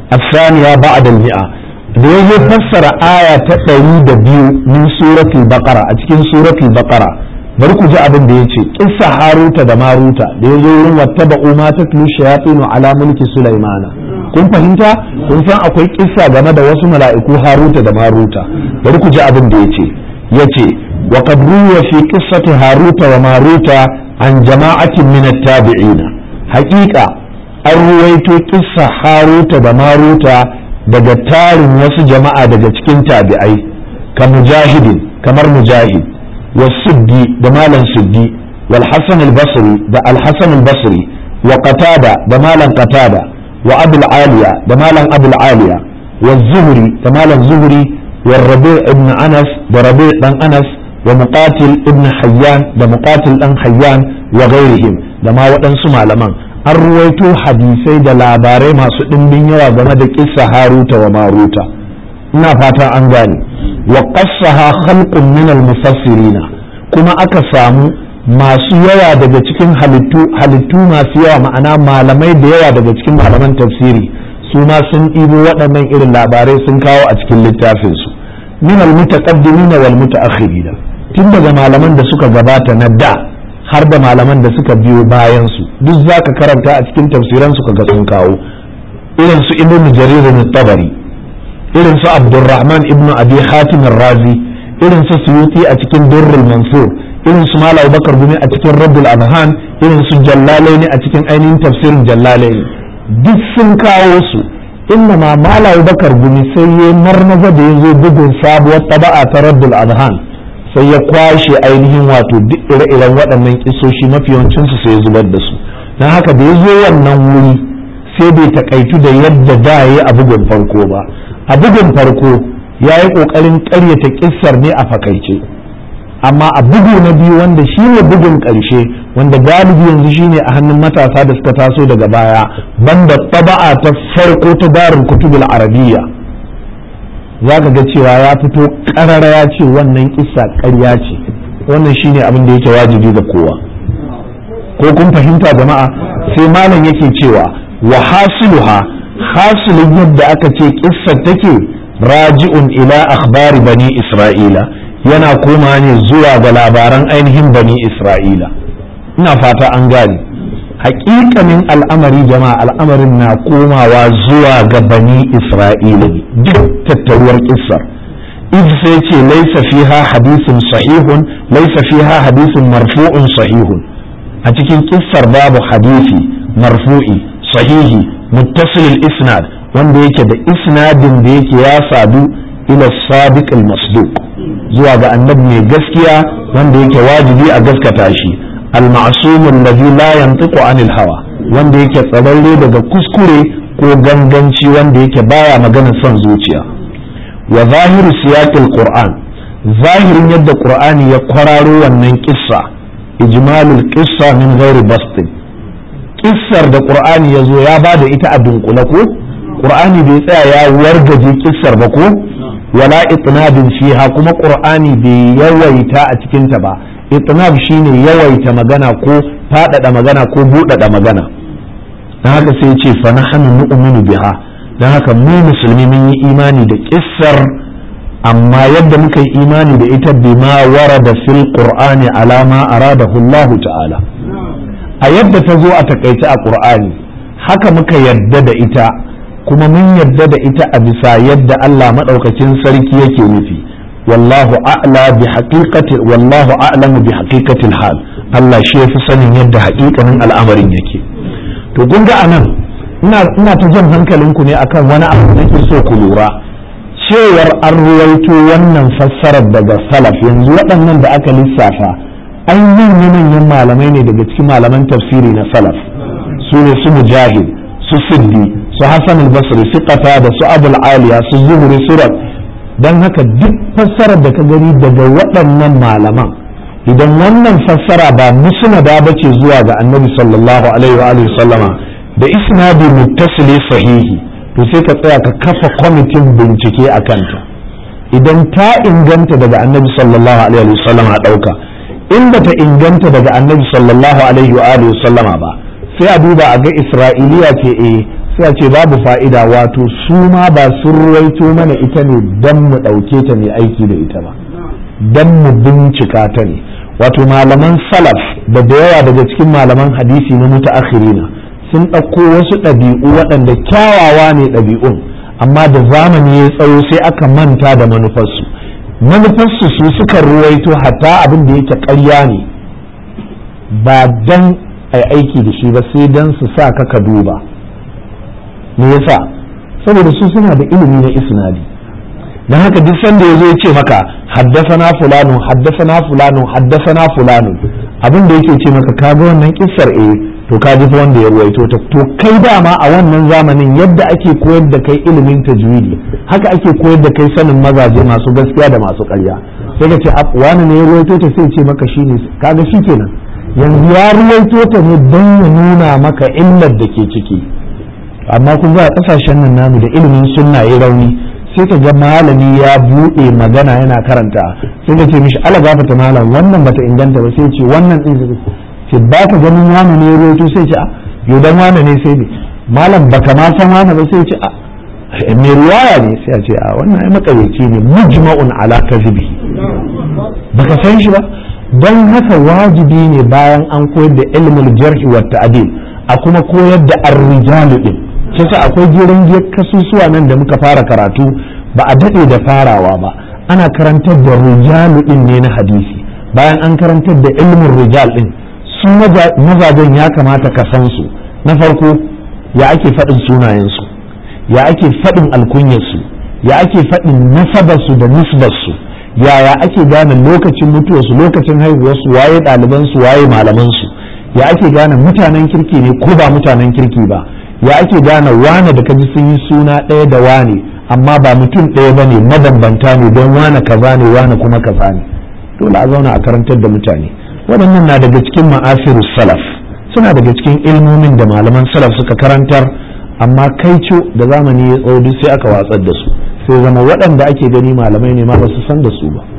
Speaker 1: الثانية بعد المئة da ya zo fassara aya ta ɗari da biyu min suratul baqara a cikin suratul baqara bari ku ji abin da ya ce kissa haruta da maruta da ya zo wurin wattaba ma ta tulu shayatinu ala mulki sulaimana kun fahimta kun san akwai kissa game da wasu mala'iku haruta da maruta bari ku ji abin da ya ce ya ce wa qad ruwa fi qissati haruta wa maruta an jama'atin min at-tabi'ina haqiqa an ruwaito kissa haruta da maruta daga tarin wasu jama'a daga cikin tabi'ai ka mujahidin kamar mujahid wa suddi da malam suddi wal hasan al-basri da al-hasan al-basri wa qatada da malam qatada wa abul aliya da malam abul aliya wa zuhri da malam zuhri wa rabi' ibn anas da rabi' dan anas wa muqatil ibn hayyan da muqatil dan hayyan wa ghairihim da ma waɗansu malaman an ruwaito hadisai da labarai masu ɗimbin yawa game da kissa haruta wa maruta ina fata an gane wa qassaha khalqun min al-mufassirina kuma aka samu masu yawa daga cikin halittu halittu masu yawa ma'ana malamai da yawa daga cikin malaman tafsiri su ma sun ɗibo waɗannan irin labarai sun kawo a cikin littafin su min al-mutaqaddimina wal mutaakhirin tun daga malaman da suka gabata na da har da malaman da suka biyo bayan su duk zaka karanta a cikin tafsiran su kaga sun kawo irin su ibn jarir tabari irin su abdurrahman ibn abi hatim razi irin su suyuti a cikin durrul mansur irin su malam bakar gumi a cikin rabbul adhan irin su jallalaini a cikin ainihin tafsirin jallalaini duk sun kawo su inna ma malam bakar gumi sai ya marmaza da ya zo bugun sabuwar taba'a ta rabbul adhan sai ya kwashe ainihin wato duk ire-iren waɗannan kisoshi mafi yawancinsu sai ya zubar da su don haka da ya zo wannan wuri sai bai takaitu da yadda da ya yi a bugun farko ba a bugun farko ya yi ƙoƙarin ƙaryata kissar ne a fakaice amma a bugu na biyu wanda shi ne bugun ƙarshe wanda galibi yanzu shi ne a hannun matasa da suka taso daga baya banda taba'a ta farko ta darin kutubul arabiyya za ka ga cewa ya fito ƙarara ya ce wannan kissa ƙarya ce wannan shi ne abin da yake wajibi ga kowa ko kun fahimta jama'a sai malam yake cewa wa hasiluha hasilin yadda aka ce kissar take raji'un ila akhbari bani isra'ila yana koma ne zuwa ga labaran ainihin bani isra'ila ina fata an gane hakikanin al'amari jama'a al'amarin na komawa zuwa ga bani isra'ila duk tattaruwar kissar iz sai ce laisa fiha hadisin sahihun laisa fiha hadisin marfu'un sahihun a cikin kissar babu hadisi marfu'i sahihi muttasil isnad wanda yake da isnadin da yake ya sadu ila sadiq al-masduq zuwa ga annabi mai gaskiya wanda yake wajibi a gaskata shi al-ma'sum alladhi la yantiqu anil hawa wanda yake tsararre daga kuskure ko ganganci wanda yake baya magana son zuciya wa zahiru siyaqil qur'an zahirin yadda qur'ani ya kwararo wannan kissa ijmalul qissa min ghairi bastin kissar da qur'ani ya zo ya bada ita a dunkule ko qur'ani bai tsaya ya wargaje kissar ba ko wala itnabin fiha kuma qur'ani bai yawaita a cikin ta ba itnab shine yawaita magana ko fadada magana ko budada magana dan haka sai ce fa nahnu nu'minu biha dan haka mu musulmi mun yi imani da kissar amma yadda muka yi imani da ita bima warada fil qur'ani ala ma aradahu Allah ta'ala a yadda ta zo a takaice a qur'ani haka muka yadda da ita kuma mun yadda da ita a bisa yadda Allah madaukakin sarki yake nufi wallahu a'la bi haqiqati wallahu a'lamu bi haqiqati hal Allah shi yafi sanin yadda haƙiƙanin al'amarin yake to kun ga anan ina ina ta jan hankalinku ne akan wani abu da nake so ku lura cewar an ruwaito wannan fassarar daga salaf yanzu waɗannan da aka lissafa an yi manyan malamai ne daga cikin malaman tafsiri na salaf su ne su mujahid su siddi su hassan al-basri su qata da su abul aliya su zuhuri surat don haka duk fassarar da ka gani daga waɗannan malaman idan wannan fassara ba musnada ba ce zuwa ga annabi sallallahu alaihi wa sallama da isnadi muttasili sahihi to sai ka tsaya ka kafa kwamitin bincike a kanta idan ta inganta daga annabi sallallahu alaihi wa sallama a ɗauka in ba ta inganta daga annabi sallallahu alaihi wa sallama ba sai a duba a ga isra'iliya ce eh sai a ce babu fa'ida wato su ma ba sun ruwaito mana ita ne don mu ɗauke ta ne aiki da ita ba don mu bincika ta ne wato malaman salaf da da yawa daga cikin malaman hadisi na mutaakhirina sun ɗauko wasu ɗabi'u waɗanda kyawawa ne ɗabi'un amma da zamani ya tsawo sai aka manta da manufarsu manufarsu su suka ruwaito hatta abin da yake ƙarya ne ba dan ai aiki da shi ba sai dan su sa ka ka duba me yasa saboda su suna da ilimi na isnadi dan haka duk sanda yazo ya ce maka haddasana fulanu haddasana fulanu haddasana fulanu abin da yake ce maka ka ga wannan kissar eh to ka ji wanda ya ruwaito ta to kai dama a wannan zamanin yadda ake koyar da kai ilimin tajwidi haka ake koyar da kai sanin mazaje masu gaskiya da masu ƙarya sai ka ce wani ne ya ruwaito ta sai ce maka shine kaga shikenan yanzu ya ruwaito ta ne don ya nuna maka illar da ke ciki amma kun ga a kasashen nan namu da ilimin sunna ya rauni sai ka ga malami ya buɗe magana yana karanta sai ka ce mishi ala gafata malam wannan bata inganta ba sai ce wannan din ce ba ka ganin wani ne ruwaito sai ce a yau dan wani ne sai ne malam baka ma san wani ba sai ce a mai riwaya ne sai a ce a wannan ai makaryaci ne mujma'un ala kazibi baka san shi ba don haka wajibi ne bayan an koyar da ilmul jarhi wa ta'dil a kuma koyar da ar-rijalu din kisa akwai jiran kasusuwa nan da muka fara karatu ba a dade da farawa ba ana karantar da rijalu din ne na hadisi bayan an karantar da ilmin rijal din su mazajen ya kamata ka san su na farko ya ake faɗin sunayensu ya ake faɗin alkunyarsu ya ake faɗin nasabarsu da nisbarsu yaya ake gane lokacin mutuwarsu lokacin haihuwarsu waye ɗalibansu waye malamansu ya ake gane mutanen kirki ne ko ba mutanen kirki ba ya ake gane wane da kaji sun yi suna ɗaya da wane amma ba mutum ɗaya ba ne mabambanta ne don wane kaza ne wane kuma kaza ne dole a zauna a karantar da mutane waɗannan na daga cikin ma'asirus salaf suna daga cikin ilmomin da malaman salaf suka karantar amma kaico da zamani ya tsawo duk sai aka watsar da su sai zama waɗanda ake gani malamai ne ma ba su san da su ba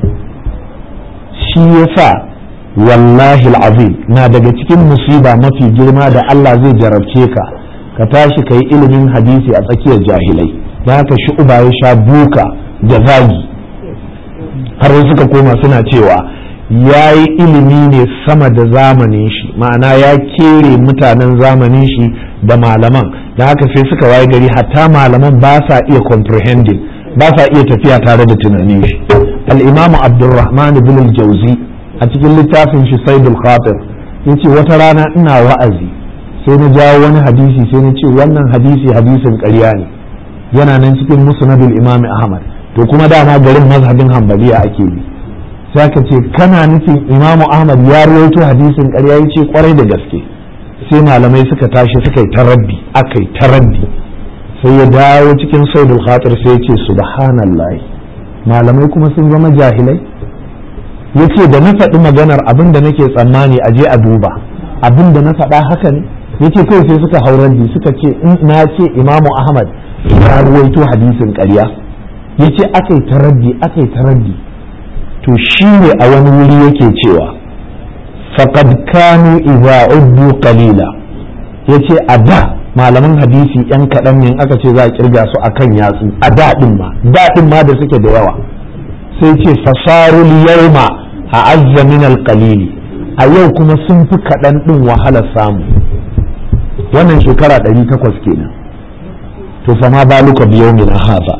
Speaker 1: shi yasa wallahi azim na daga cikin musiba mafi girma da Allah zai jarabce ka ka tashi ka yi ilimin hadisi a tsakiyar jahilai da haka shi uba ya sha buka da zagi har suka koma suna cewa ya yi ilimi ne sama da zamanin shi ma'ana ya kere mutanen zamanin shi da malaman da haka sai suka waye gari hatta malaman ba sa iya comprehending ba sa iya tafiya tare da tunanin shi al-imamu abdurrahman ibn al-jauzi a cikin littafin shi saidul khatir yace wata rana ina wa'azi sai na jawo wani hadisi sai na ce wannan hadisi hadisin ƙarya ne yana nan cikin musnadul imam ahmad to kuma dama garin mazhabin hanbaliya ake bi sai ka ce kana nufin imamu ahmad ya rawaito hadisin ƙarya yace kwarai da gaske sai malamai suka tashi suka yi taraddi aka yi taraddi sai ya dawo cikin saudul khatir sai ya ce subhanallah malamai kuma sun zama jahilai ya ce da na faɗi maganar abin da nake tsammani a je a duba abin da na faɗa haka ne ya ce kawai sai suka haurar suka ce na ce imamu ahmad ya ruwaito hadisin ƙarya ya ce aka yi taraddi aka yi taraddi to shi ne a wani wuri yake cewa faqad kanu idza uddu qalila yace a da malaman hadisi yan kaɗan ne aka ce za a kirga su akan yatsu a daɗin ma daɗin ma da suke da yawa sai ce fasarul yawma a azza min alqalili a yau kuma sun fi kaɗan ɗin wahalar samu wannan shekara ɗari takwas kenan to fama baluka biyo min haza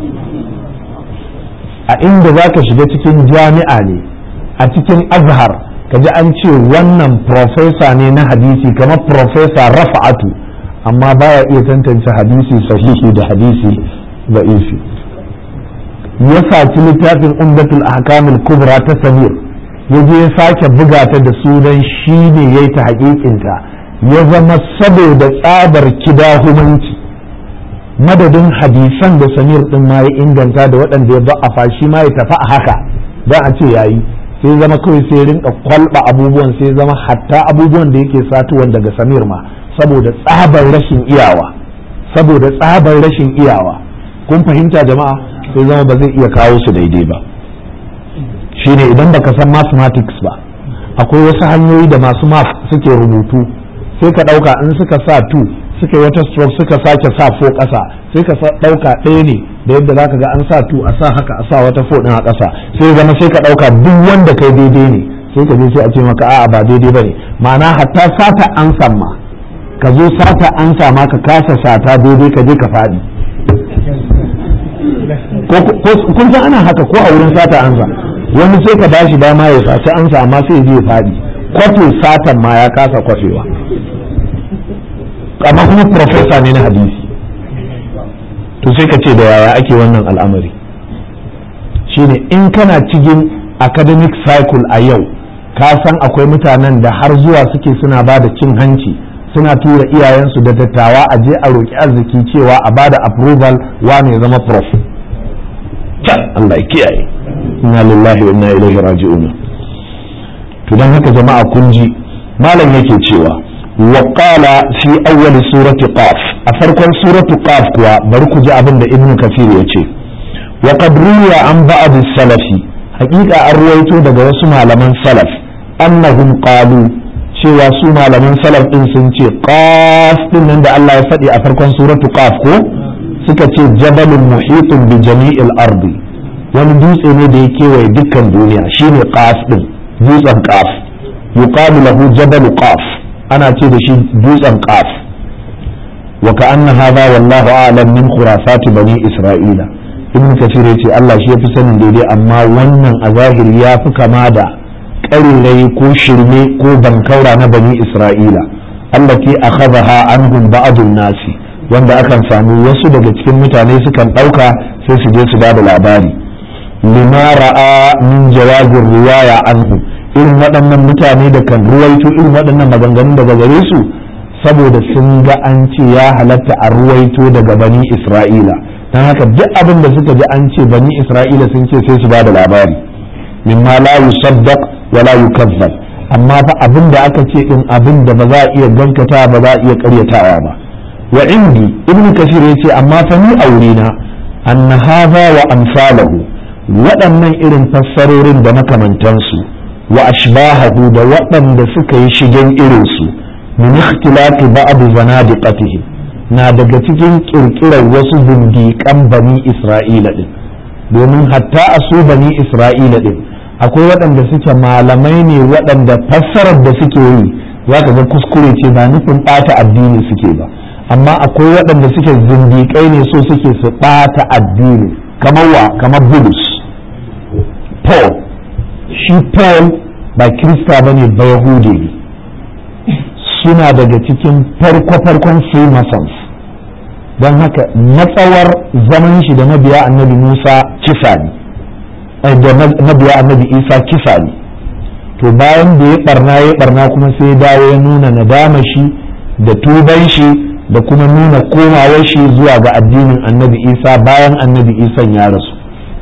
Speaker 1: a inda za ka shiga cikin jami'a ne a cikin azhar ka ji an ce wannan profesa ne na hadisi kamar profesa rafa'atu amma baya iya tantance hadisi sahihi da hadisi da'ifi ya saci littafin umdatul ahkamul kubra ta samir ya je ya sake buga ta da sunan shi ne ya yi ta hakikinta ya zama saboda tsabar kidahumanci madadin hadisan da samir din ma ya inganta da waɗanda ya ba'afa shi ma ya tafi a haka don a ce yayi sai zama kawai sai rinka kwalba abubuwan sai zama hatta abubuwan da yake satuwan daga samir ma saboda tsabar rashin iyawa saboda tsabar rashin iyawa kun fahimta jama'a sai zama ba zai iya kawo su daidai ba shine idan baka san mathematics ba akwai wasu hanyoyi da masu math suke rubutu sai ka ɗauka in suka sa 2 suka yi wata stroke suka sake sa fo ƙasa sai ka ɗauka ɗaya ne da yadda za ka ga an sa tu a sa haka a sa wata fo ɗin a ƙasa sai zama sai ka ɗauka duk wanda kai daidai ne sai ka je sai a ce maka a'a ba daidai ba ne ma'ana hatta sata ansan ma ka zo sata ansa ma ka kasa sata daidai ka je ka faɗi kun san ana haka ko a wurin sata ansa wani sai ka bashi dama ya saci ansa amma sai ya je ya faɗi kwafe satan ma ya kasa kwafewa amma kuma profesa ne na hadisi to sai ka ce da yaya ake wannan al'amari shine in kana cikin academic cycle a yau ka san akwai mutanen da har zuwa suke suna ba da cin hanci suna tura iyayensu da dattawa a je a roƙi arziki cewa a ba da approval wane zama prof Allah ya kiyaye inna lillahi wa inna ilaihi raji'un to dan haka jama'a kun ji malam yake cewa وقال في أول سورة قاف أفركم سورة قاف كوا بركو جاء بند ابن كثير يتي وقد روي عن بعض السلف حقيقة أرويتو دقا وسمع لمن سلف أنهم قالوا cewa su malaman salaf din sun ce qaf din nan da Allah ya faɗi a farkon suratu qaf ko suka ce jabalun muhitun bi jami'il ardi wani dutse ne da ya kewaye dukkan duniya shine qaf din dutsen qaf yuqalu lahu jabalu qaf ana ce da shi dutsen qaf wa ka'anna hadha wallahu a'lam min khurafati bani isra'ila ibn kasir yace Allah shi yafi sanin daidai amma wannan a zahiri ya fi kama da ƙarirai ko shirme ko bankaura na bani isra'ila allati akhadha anhum ba'dun nasi wanda akan samu wasu daga cikin mutane sukan ɗauka sai su je su ba da labari lima ra'a min jawabin riwaya anhu irin waɗannan mutane da kan ruwaito irin waɗannan maganganun daga gare su saboda sun ga an ce ya halatta a ruwaito daga bani isra'ila don haka duk abin da suka ji an ce bani isra'ila sun ce sai su ba da labari mimma la yusaddaq wa la yukazzab amma fa abin da aka ce din abin da ba za a iya gaskata ba za a iya karyatawa ba wa indi ibnu kasir yace amma fa ni aurena anna hadha wa amsalahu waɗannan irin fassarorin da makamantansu wa ashbahahu da waɗanda suka yi shigen irinsu min ikhtilafi ba'd zanadiqatihi na daga cikin kirkirar wasu zindiƙan bani isra'ila din domin hatta a su bani isra'ila din akwai waɗanda suke malamai ne waɗanda fassarar da suke yi za ka ga kuskure ce ba nufin ɓata addini suke ba amma akwai waɗanda suke zindiƙai ne so suke su ɓata addini kamar wa kamar bulus paul shi paul ba kirista ba ne ba yahudi ne suna daga cikin farko-farkon freemasons don haka matsawar zaman shi da mabiya annabi musa kisa ne da mabiya annabi isa kisa ne to bayan da ya barna ya barna kuma sai ya dawo ya nuna nadama shi da tuban shi da kuma nuna komawar shi zuwa ga addinin annabi isa bayan annabi isa ya rasu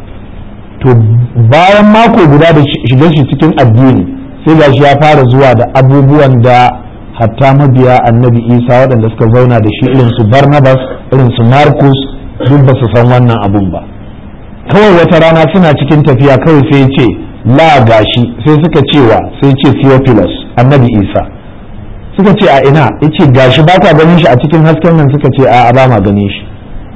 Speaker 1: to bayan mako guda da shiga shi cikin addini sai ga shi ya fara zuwa da abubuwan da hatta mabiya annabi isa waɗanda suka zauna da shi irin su barnabas irin su marcus duk ba su san wannan abun ba kawai wata rana suna cikin tafiya kawai sai ce la gashi sai suka cewa sai ce theophilus annabi isa suka ce a ina yace gashi ba ka ganin shi a cikin hasken nan suka ce a ba ma ganin shi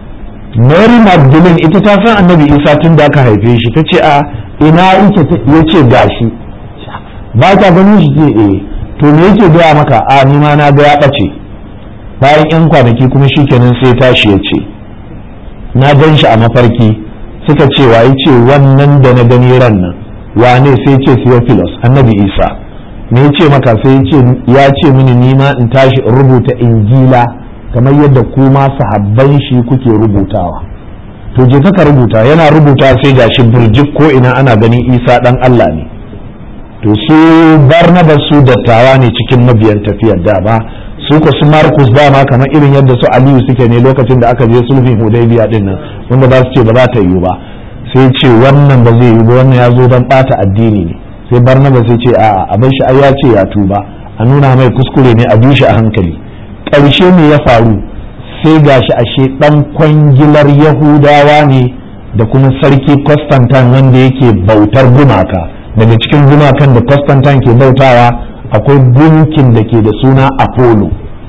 Speaker 1: mary magdalene ita ta san annabi isa tun da aka haife shi ta ce a ina yake ya ce gashi ba ka ganin shi ce eh to me yake gaya maka a ni ma na ga ya ɓace bayan yan kwanaki kuma shikenan sai tashi ya ce na gan shi a mafarki suka ce wa ce wannan da na gani ran nan wane sai ce theophilus annabi isa me ya ce maka sai ya ce mini nima in tashi in rubuta injila kamar yadda kuma sahabban shi kuke rubutawa to je ka rubuta yana rubuta sai gashi birjik ko ina ana ganin isa dan allah ne to su barnabas su dattawa ne cikin mabiyan tafiyar da ba su ko su markus dama kamar irin yadda su aliyu suke ne lokacin da aka je sulhin hudaybiya din nan wanda za su ce ba za ta yiwu ba sai ce wannan ba zai yiwu ba wannan ya zo don bata addini ne sai barnabas sai ce a'a abin shi ai ya ce ya tuba a nuna mai kuskure ne a bi shi a hankali ƙarshe me ya faru sai gashi ashe dan kwangilar yahudawa ne da kuma sarki constantine wanda yake bautar gumaka daga cikin gumakan da constantine ke bautawa akwai gunkin da ke da suna apollo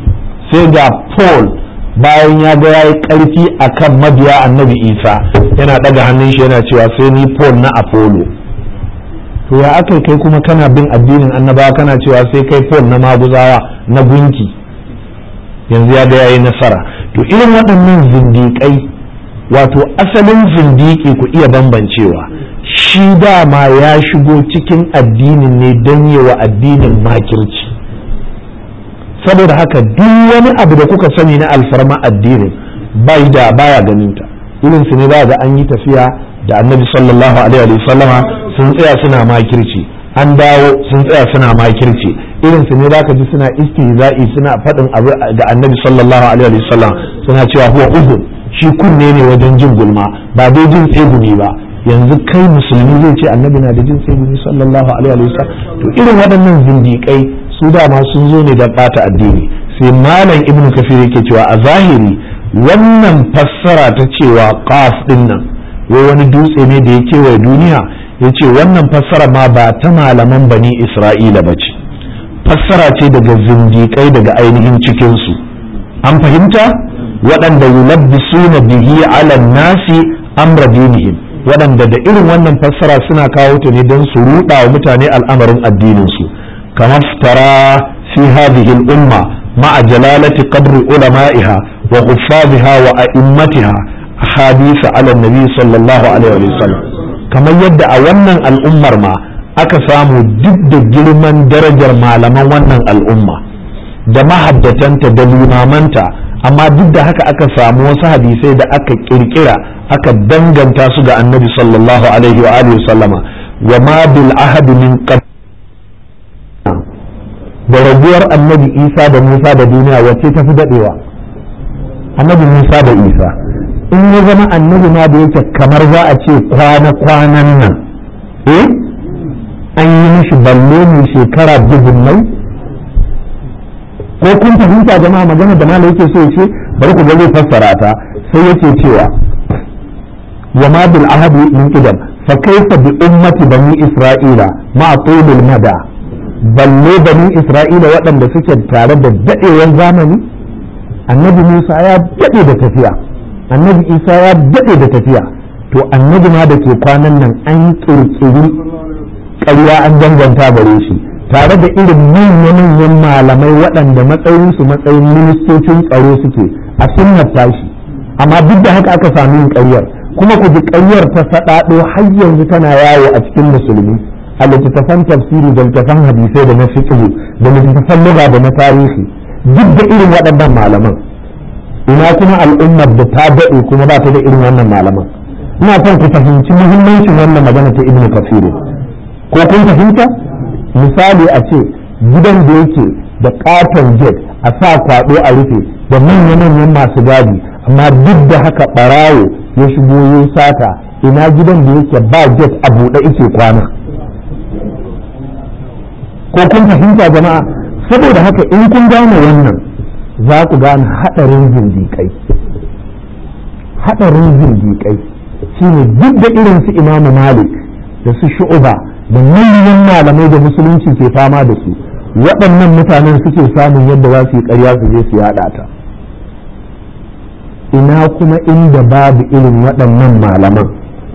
Speaker 1: sai ga paul bayan ya ga yayi karfi akan mabiya annabi isa yana daga hannun shi yana cewa sai ni paul na apollo to ya aka kai kuma kana bin addinin annabawa kana cewa sai kai paul na maguzawa na gunki yanzu ya ga yayi nasara to irin waɗannan zindiƙai wato asalin zindiƙi ku iya bambancewa shi dama ya shigo cikin addinin ne don yi wa addinin makirci saboda haka duk wani abu da kuka sani na alfarma addinin bai da baya ganin ta irin su ne ba ga an yi tafiya da annabi sallallahu alaihi wa sallama sun tsaya suna makirci an dawo sun tsaya suna makirci irin su ne zaka ji suna istihza'i suna faɗin abu ga annabi sallallahu alaihi wa sallam suna cewa huwa uzun shi kunne ne wajen jin gulma ba dai jin tsegumi ba yanzu kai musulmi zai ce annabi na da jin tsegumi sallallahu alaihi wa sallam to irin waɗannan zindiƙai su dama sun zo ne da ɓata addini sai malam ibnu kafir yake cewa a zahiri wannan fassara ta cewa qaf din nan wai wani dutse ne da ya kewaye duniya ya ce wannan fassara ma ba ta malaman bani isra'ila ba ce fassara ce daga zindiƙai daga ainihin cikinsu an fahimta waɗanda yulabbisuna bihi ala nasi amra dinihim waɗanda da irin wannan fassara suna kawo ta ne don su ruɗa wa mutane al'amarin addininsu kamar tara fi hadhihi al-umma ma'a jalalati qadri ulama'iha wa huffaziha wa a'immatiha hadisa ala nabi sallallahu alaihi wa sallam kamar yadda a wannan al'ummar ma aka samu duk da girman darajar malaman wannan al'umma da mahaddatanta da limamanta amma duk da haka aka samu wasu hadisai da aka kirkira aka danganta su ga annabi sallallahu alaihi wa alihi sallama wa ma bil ahad min da raguwar annabi isa da musa da duniya wacce ta fi dadewa annabi musa da isa in ya zama annabi ma da yake kamar za a ce kwana-kwanan nan eh an yi mishi balle mai shekara dubunnai ko kun fahimta jama'a magana da malai yake so ya ce bari ku ga zai fassara ta sai yake cewa wa ma bil ahadi min qidam fa kayfa bi ummati bani isra'ila ma tulul mada balle bani isra'ila waɗanda suke tare da daɗewan zamani annabi musa ya daɗe da tafiya annabi isa ya daɗe da tafiya to annabi ma da ke kwanan nan an ƙirƙiri ƙarya an danganta gare shi tare da irin manya-manyan malamai waɗanda matsayinsu matsayin ministocin tsaro suke a sunnar tashi amma duk da haka aka sami yin ƙaryar kuma ku ji ƙaryar ta saɗaɗo har yanzu tana yawo a cikin musulmi a littattafan tafsiri da littattafan hadisai da na fiqh da littattafan lugha da na tarihi duk da irin waɗannan malaman ina kuma al'ummar da ta daɗe kuma ba ta da irin wannan malaman ina son ku fahimci muhimmancin wannan magana ta ibnu kafir ko kun fahimta misali a ce gidan da yake da katon jet a sa kwado a rufe da manya-manyan masu gadi amma duk da haka barawo ya shigo ya sata ina gidan da yake ba jet a buɗe ike kwana ko kun fahimta jama'a saboda haka in kun gane wannan za ku gane haɗarin zindiƙai haɗarin zindiƙai shine duk da irin su imamu malik da su shu'uba da manyan malamai da musulunci ke fama da su waɗannan mutanen suke samun yadda za su yi ƙarya su je su yaɗa ta ina kuma inda babu irin waɗannan malaman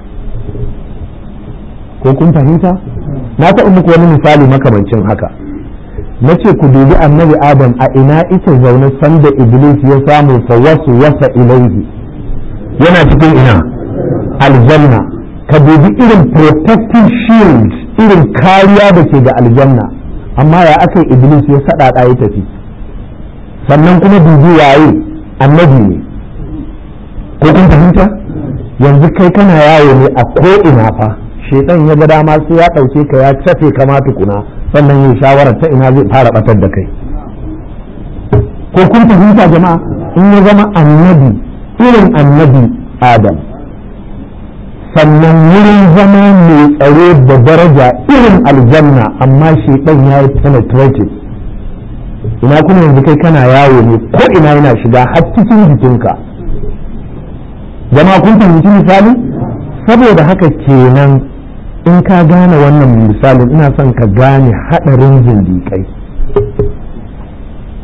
Speaker 1: ko kun fahimta na taɓa muku wani misali makamancin haka na ce ku dubi annabi adam a ina ita zaune sanda iblis ya samu fa wasu wasa ilaihi yana cikin ina aljanna ka dubi irin protective shield irin kariya da ke ga aljanna amma ya aka iblis ya saɗaɗa ya tafi sannan kuma dubi waye annabi ne ko kun fahimta yanzu kai kana yawo ne a ko ina fa shedan ya ga dama sai ya ɗauke ka ya cafe kama tukuna sannan yin shawarar ta ina zai fara batar da kai ko kun fahimta jama'a in ya zama annabi irin annabi adam sannan wurin zama mai tsaro da daraja irin aljanna amma shedan ya yi penetrated ina kuma yanzu kai kana yawo ne ko ina yana shiga har cikin jikinka jama'a kun fahimci misali saboda haka kenan in ka gane wannan misalin ina son ka gane haɗarin zindiƙai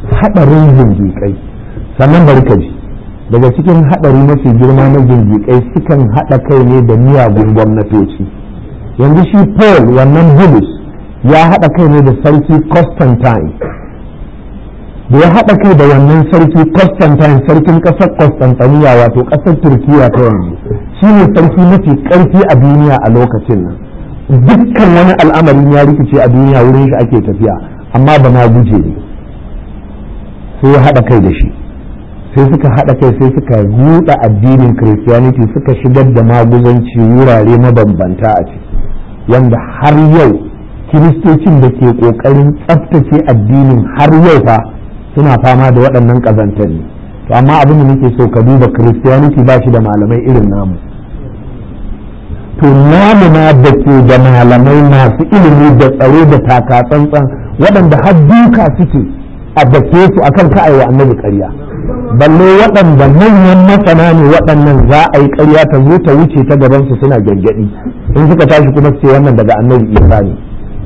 Speaker 1: haɗarin zindiƙai sannan bari ka ji daga cikin haɗari mafi girma na zindiƙai sukan haɗa kai ne da miyagun gwamnatoci yanzu shi paul wannan bulus ya haɗa kai ne da sarki constantine da ya haɗa kai da wannan sarki constantine sarkin ƙasar constantiniya wato ƙasar turkiya ta yanzu shi ne sarki mafi ƙarfi a duniya a lokacin nan dukkan wani al'amarin ya rikice a duniya wurin shi ake tafiya amma ba ma guje ne sai ya haɗa kai da shi sai suka haɗa kai sai suka buɗe addinin christianity suka shigar da maguzanci wurare mabambanta a ciki wanda har yau kiristocin da ke ƙoƙarin tsaftace addinin har yau fa suna fama da waɗannan ƙazantar ne to amma abin da nake so ka duba christianity ba shi da malamai irin namu to namu na da ke da malamai masu ilimi da tsaro da taka tsantsan waɗanda har duka suke a dake su akan ka'aiwa annabi ƙarya balle waɗanda manyan masana ne waɗannan za a yi ƙarya ta zo ta wuce ta gaban su suna gyangyaɗi in suka tashi kuma su ce wannan daga annabi isa ne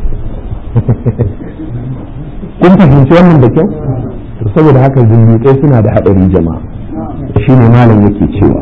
Speaker 1: kun fahimci wannan da kyau to saboda haka zindiƙai suna da haɗari jama'a shine malam yake cewa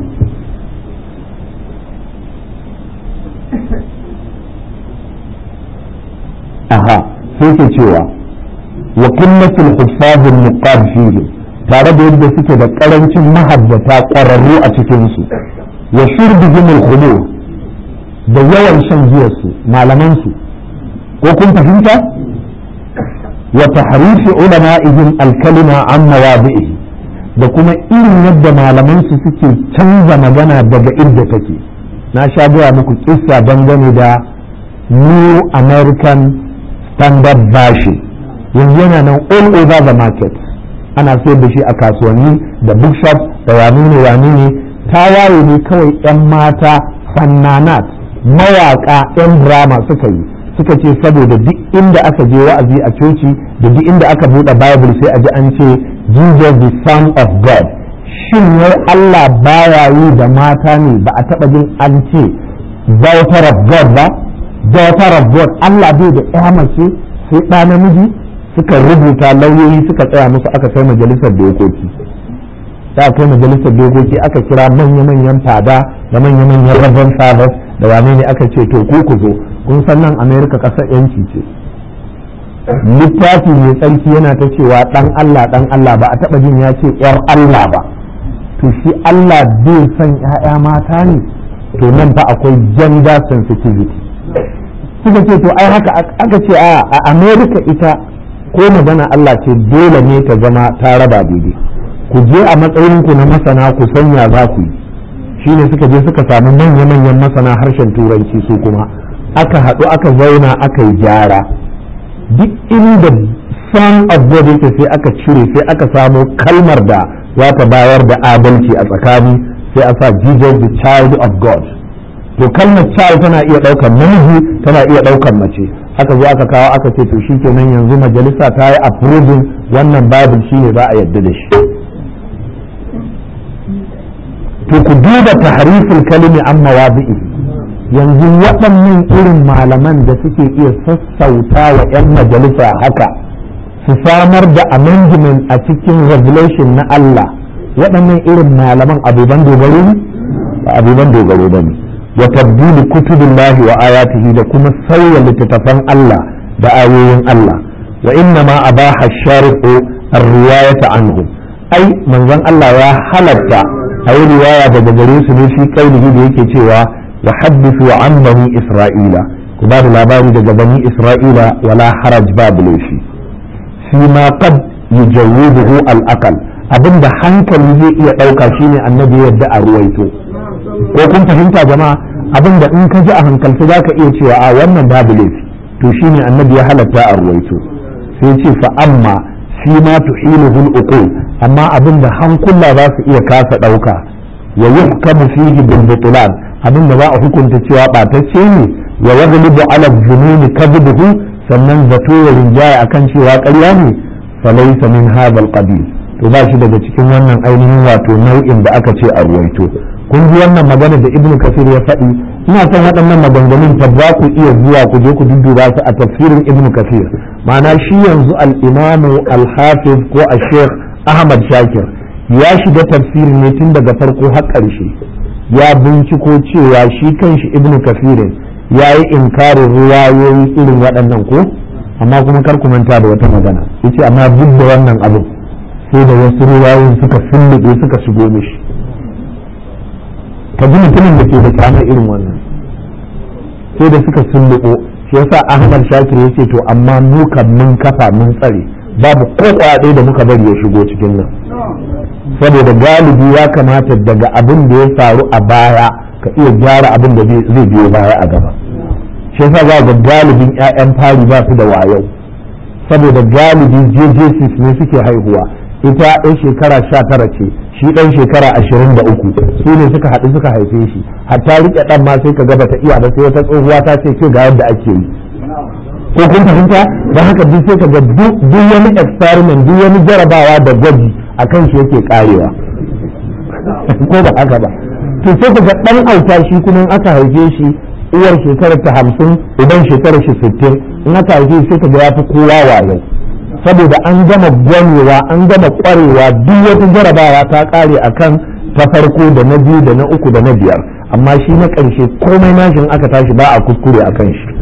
Speaker 1: aha sai ke cewa wa kullatul huffazul muqad fihi tare da yadda suke da karancin mahaddata ƙwararru a cikin su wa shurbihim al da yawan shan giyar su malaman su ko kun fahimta wa tahrifi ulama'ihim al-kalima an mawadi'ihi da kuma irin yadda malaman su suke canza magana daga inda take na sha gaya muku kissa dangane da new american standard version yanzu yana nan all over the market ana sayar da shi a kasuwanni da bookshop da wani ne wani ne ta waye ne kawai 'yan mata fannanat mawaka 'yan drama suka yi suka ce saboda duk inda aka je wa'azi a coci da duk inda aka buɗe bible sai a ji an ce jesus the son of god shin wai allah baya yi da mata ne ba a taɓa jin an ce daughter of god ba daughter of god allah bai da ya mace sai ɗa namiji suka rubuta lauyoyi suka tsaya musu aka kai majalisar dokoki da kai majalisar dokoki aka kira manya-manyan fada da manya-manyan rabban fathers da wane ne aka ce to ku ku zo kun san nan america kasar yanci ce littafi mai tsarki yana ta cewa dan allah dan allah ba a taba jin ya ce yar allah ba to shi allah bai san ya'ya mata ne to nan fa akwai gender sensitivity suka ce to ai haka aka ce a america ita ko magana Allah ce dole ne ta zama ta raba daidai ku je a matsayinku na masana ku sanya za ku yi shine suka je suka samu manya-manyan masana harshen turanci su kuma aka haɗu aka zauna aka yi gyara duk inda son of God yake sai aka cire sai aka samo kalmar da za ta bayar da adalci a tsakani sai a sa Jesus the child of God to kalmar child tana iya ɗaukar namiji tana iya ɗaukar mace aka zo aka kawo aka ce to shikenan yanzu majalisa ta yi approving wannan babin shine za a yadda da shi to ku duba tahrifin kalimi an mawadi'i yanzu waɗannan irin malaman da suke iya sassauta wa 'yan majalisa haka su samar da amendment a cikin revelation na Allah waɗannan irin malaman abuban dogaro ne ba abuban dogaro ba ne wa tabdili kutubillahi wa ayatihi da kuma sauya littattafan Allah da ayoyin Allah wa inna ma abaha shari'u ar-riwayata anhu ai manzon Allah ya halatta a yi riwaya daga gare su ne shi kailihi da yake cewa wa haddithu an bani isra'ila ku ba da labari daga bani isra'ila wala haraj babu laifi fi ma qad yujawwibuhu al-aqal abinda hankali zai iya dauka shine annabi yadda a ruwaito ko kun fahimta jama'a abinda in ka ji a hankalci zaka iya cewa a wannan babu laifi to shine annabi ya halatta a ruwaito sai ce fa amma fi ma tuhiluhu al-uqul amma abinda hankula za su iya kasa dauka wa yuhkamu fihi bil butlan abinda za a hukunta cewa batacce ne wa yaghlibu ala dhununi kadhibuhu sannan zato ya rinjaya akan cewa ƙarya ne falaysa min hadha al-qabil to ba shi daga cikin wannan ainihin wato nau'in da aka ce a ruwaito kun ji wannan magana da ibnu kasir ya faɗi ina son waɗannan maganganun ta ba ku iya zuwa ku je ku dudduba su a tafsirin ibnu kasir ma'ana shi yanzu al'imamu al-hafiz ko a sheikh ahmad shakir ya shiga tafsiri ne tun daga farko har ƙarshe ya binciko cewa shi kanshi ibnu kafirin ya yi inkarin ruwayoyi irin waɗannan ko amma kuma kar ku manta da wata magana yace amma duk da wannan abin sai da wasu ruwayoyin suka fullube suka shigo mishi ka ji mutumin da ke da kyamar irin wannan sai da suka sulluɓo shi yasa ahmad shakir ya ce to amma mu kan mun kafa mun tsare babu ko ɗaya da muka bari ya shigo cikin nan saboda galibi ya kamata daga abin da ya faru a baya ka iya gyara abin da zai biyo baya a gaba shi yasa za ga galibin 'ya'yan fari ba su da wayo saboda galibi jjc ne suke haihuwa ita ɗan shekara sha tara ce shi ɗan shekara ashirin da uku su ne suka haɗu suka haife shi hatta riƙe ɗan ma sai ka gaba ta iya ba sai wata tsohuwa ta ce ke ga yadda ake yi ko kun fahimta don haka duk sai ka ga duk wani experiment duk wani jarabawa da gwaji a kan shi yake karewa ko ba haka ba to sai ka ga ɗan auta shi kuma aka haife shi uwar shekarar ta hamsin idan shekarar shi sittin in aka haife sai ka ga ya fi kowa wayo saboda an gama gwanewa an gama kwarewa duk wata jarabawa ta kare akan ta farko da na biyu da na uku da na biyar amma shi na ƙarshe komai nashin aka tashi ba a kuskure a kan shi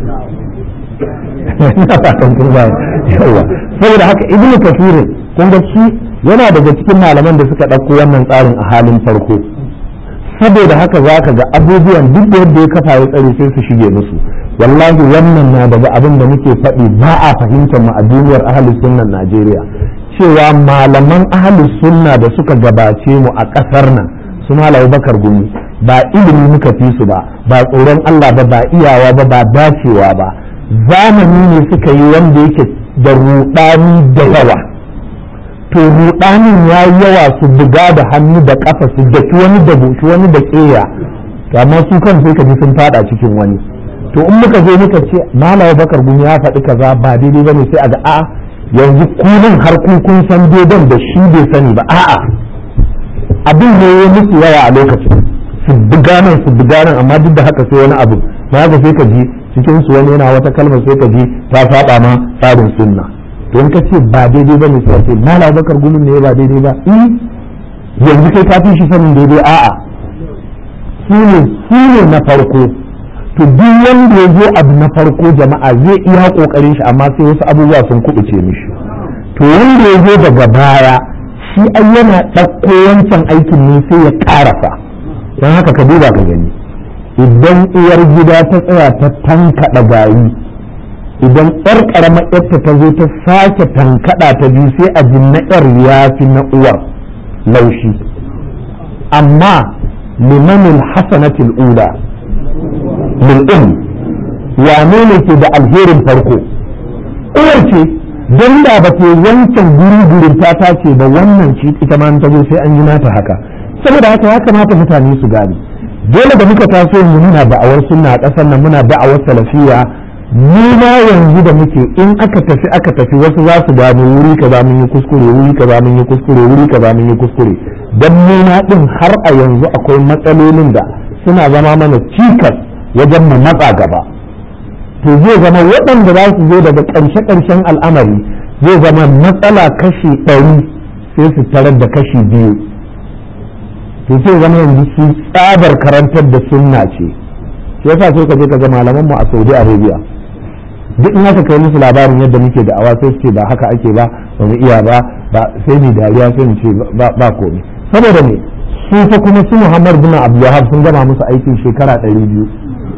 Speaker 1: yawa saboda haka ibnu kafirin kun ga shi yana daga cikin malaman da suka ɗauko wannan tsarin a halin farko saboda haka za ka ga abubuwan duk da yadda ya kafa ya tsare sai su shige musu wallahi wannan na daga abin da muke faɗi ba a fahimtar mu a duniyar ahalus sunnan Najeriya cewa malaman ahalus sunna da suka gabace mu a ƙasar nan su malam bakar gumi ba ilimi muka fi su ba ba tsoron Allah ba ba iyawa ba ba dacewa ba zamani ne suka yi wanda yake da ruɗani da yawa to ruɗanin ya yi yawa su buga da hannu da ƙafa su daki wani da bushi wani da ƙeya amma su kan sai ka ji sun fada cikin wani to in muka zo muka ce malawa bakar gumi ya faɗi kaza ba daidai bane sai a ga a yanzu kunin har kun san daidan da shi bai sani ba a'a abin ne ya musu yawa a lokacin su buga nan su buga nan amma duk da haka sai wani abu na haka sai ka ji cikin su wani yana wata kalmar sai ka ji ta saba ma tsarin sunna to in ka ce ba daidai bane sai ce malawa bakar gumin ne ba daidai ba eh yanzu kai ka fi shi sanin daidai a'a su ne su ne na farko to duk wanda ya zo abu na farko jama'a zai iya kokarin shi amma sai wasu abubuwa sun kubuce mishi to wanda ya zo daga baya shi ai yana ɗauko wancan aikin ne sai ya ƙarasa don haka ka duba ka gani idan uwar gida ta tsaya ta tankaɗa gari idan ƴar ƙaramar ƴarta ta zo ta sake tankaɗa ta biyu sai a ji na ƴar ya fi na uwar laushi amma limanin hasanatil ula lil'um wane ne ke da alherin farko uwar ce don da ba ke wancan guri gurin ta ce ba wannan ce ita ma ta zo sai an yi nata haka saboda haka ya kamata mutane su gane dole da muka taso mu muna da'awar sunna a ƙasar nan muna da'awar salafiya mu ma yanzu da muke in aka tafi aka tafi wasu za su gano wuri kaza mun yi kuskure wuri kaza mun yi kuskure wuri kaza mun yi kuskure dan mu na din har a yanzu akwai matsalolin da suna zama mana cikas wajen mu matsa gaba to zai zama waɗanda za su zo daga ƙarshe-ƙarshen al'amari zai zama matsala kashi ɗari sai su tarar da kashi biyu to sai zama yanzu su tsabar karantar da sunna ce shi yasa sai ka je ka ga malaman mu a Saudi Arabia duk in aka kai musu labarin yadda muke da awa sai su ce ba haka ake ba ba mu iya ba ba sai ni dariya sai mu ce ba komai saboda ne su fa kuma su Muhammad bin Abdulwahab sun gama musu aikin shekara ɗari biyu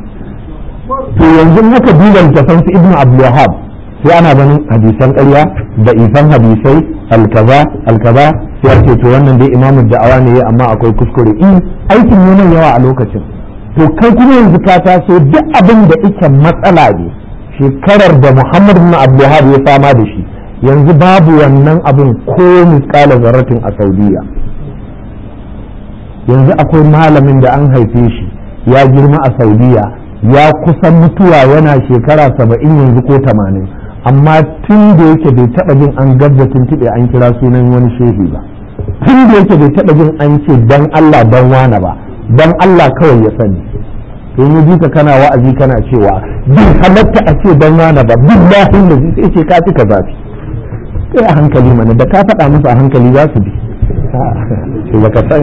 Speaker 1: to yanzu haka duba littafan su ibnu abdulwahab sai ana ganin hadisan ƙarya da ifan hadisai alkaza alkaza sai ake to wannan dai imamu da'awa ne amma akwai kuskure in aikin ne yawa a lokacin to kai kuma yanzu ka taso duk abin da ike matsala ne shekarar da muhammad bin abdulwahab ya fama da shi yanzu babu wannan abin ko misƙala zarratin a saudiya yanzu akwai malamin da an haife shi ya girma a saudiya ya kusan mutuwa yana shekara saba'in yanzu ko tamanin amma tun da yake bai taɓa jin an gabda tuntuɓe an kira sunan wani shehi ba tun da yake bai taɓa jin an ce dan Allah dan wane ba dan Allah kawai ya sani to in ji ka kana wa'azi kana cewa bin halatta a ce dan wani ba billahi da sai ce ka fi ka zafi kai a hankali mana da ka faɗa musu a hankali za su bi ce baka san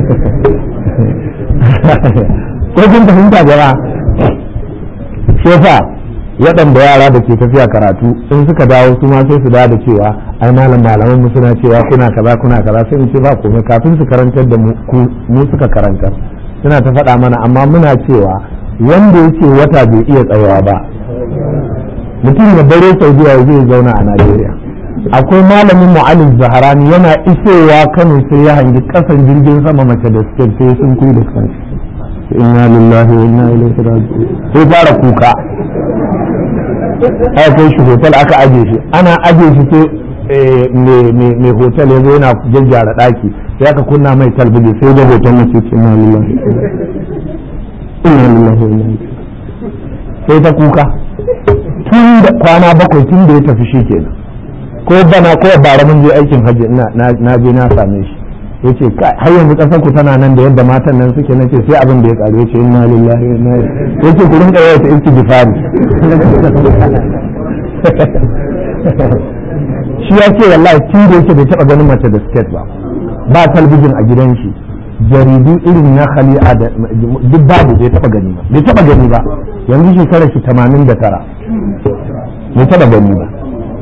Speaker 1: ko kun fahimta jama'a shi yasa waɗanda yara da ke tafiya karatu in suka dawo su ma sai su dawo da cewa ai malam malaman mu suna cewa kuna kaza kuna kaza sai in ce ba komai kafin su karantar da mu suka karantar suna ta faɗa mana amma muna cewa wanda yake wata bai iya tsayawa ba mutum ya bare saudiya zai zauna a najeriya akwai malamin mu'alif zaharani yana isowa kano sai ya hangi kasan jirgin sama mace da suke sai sun kuyi da kansu inna lillahi wa inna ilaihi raji'un sai fara kuka aka kai shi hotel aka aje shi ana aje shi sai mai hotel ya zo yana jajjara daki sai aka kunna mai talbiji sai da hoton mace ce inna lillahi inna lillahi wa inna sai ta kuka tun da kwana bakwai tun da ya tafi shi kenan ko bana ko bara mun je aikin hajji na je na same shi yace har yanzu kasar ku tana nan da yadda matan nan suke nace sai abin da ya karu yace inna lillahi wa inna ilaihi yace ku rinka yawa ta istighfari shi ya ce wallahi tun da yake bai taba ganin mace da skirt ba ba talbijin a gidan shi jaridu irin na khali'a da duk babu bai taba gani ba bai taba gani ba yanzu shekarar shi 89 bai taba gani ba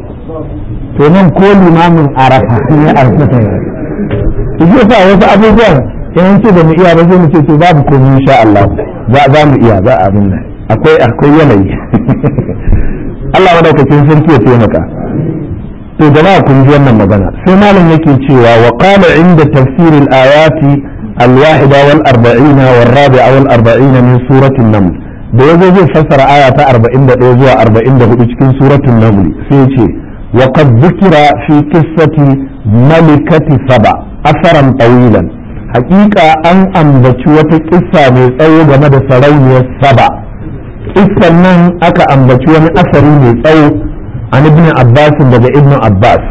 Speaker 1: to nan ko limamin arafa ne a shi yasa wasu abubuwan in ce da mu iya ba zai mu ce to babu komai insha Allah za mu iya za a abin nan akwai akwai yanayi Allah madaukakin sarki ya taimaka to jama'a kun ji wannan magana sai malam yake cewa wa qala inda tafsir al-ayati al-wahida wal arba'ina wal rabi'a wal arba'ina min suratul naml da yazo zai fassara aya ta 41 zuwa 44 cikin suratul naml sai ya ce wa qad dhukira fi qissati malikati saba asaran tawilan hakika an ambaci wata kissa mai tsawo game da sarauniyar saba kissan nan aka ambaci wani asari mai tsawo an ibn abbas daga ibn abbas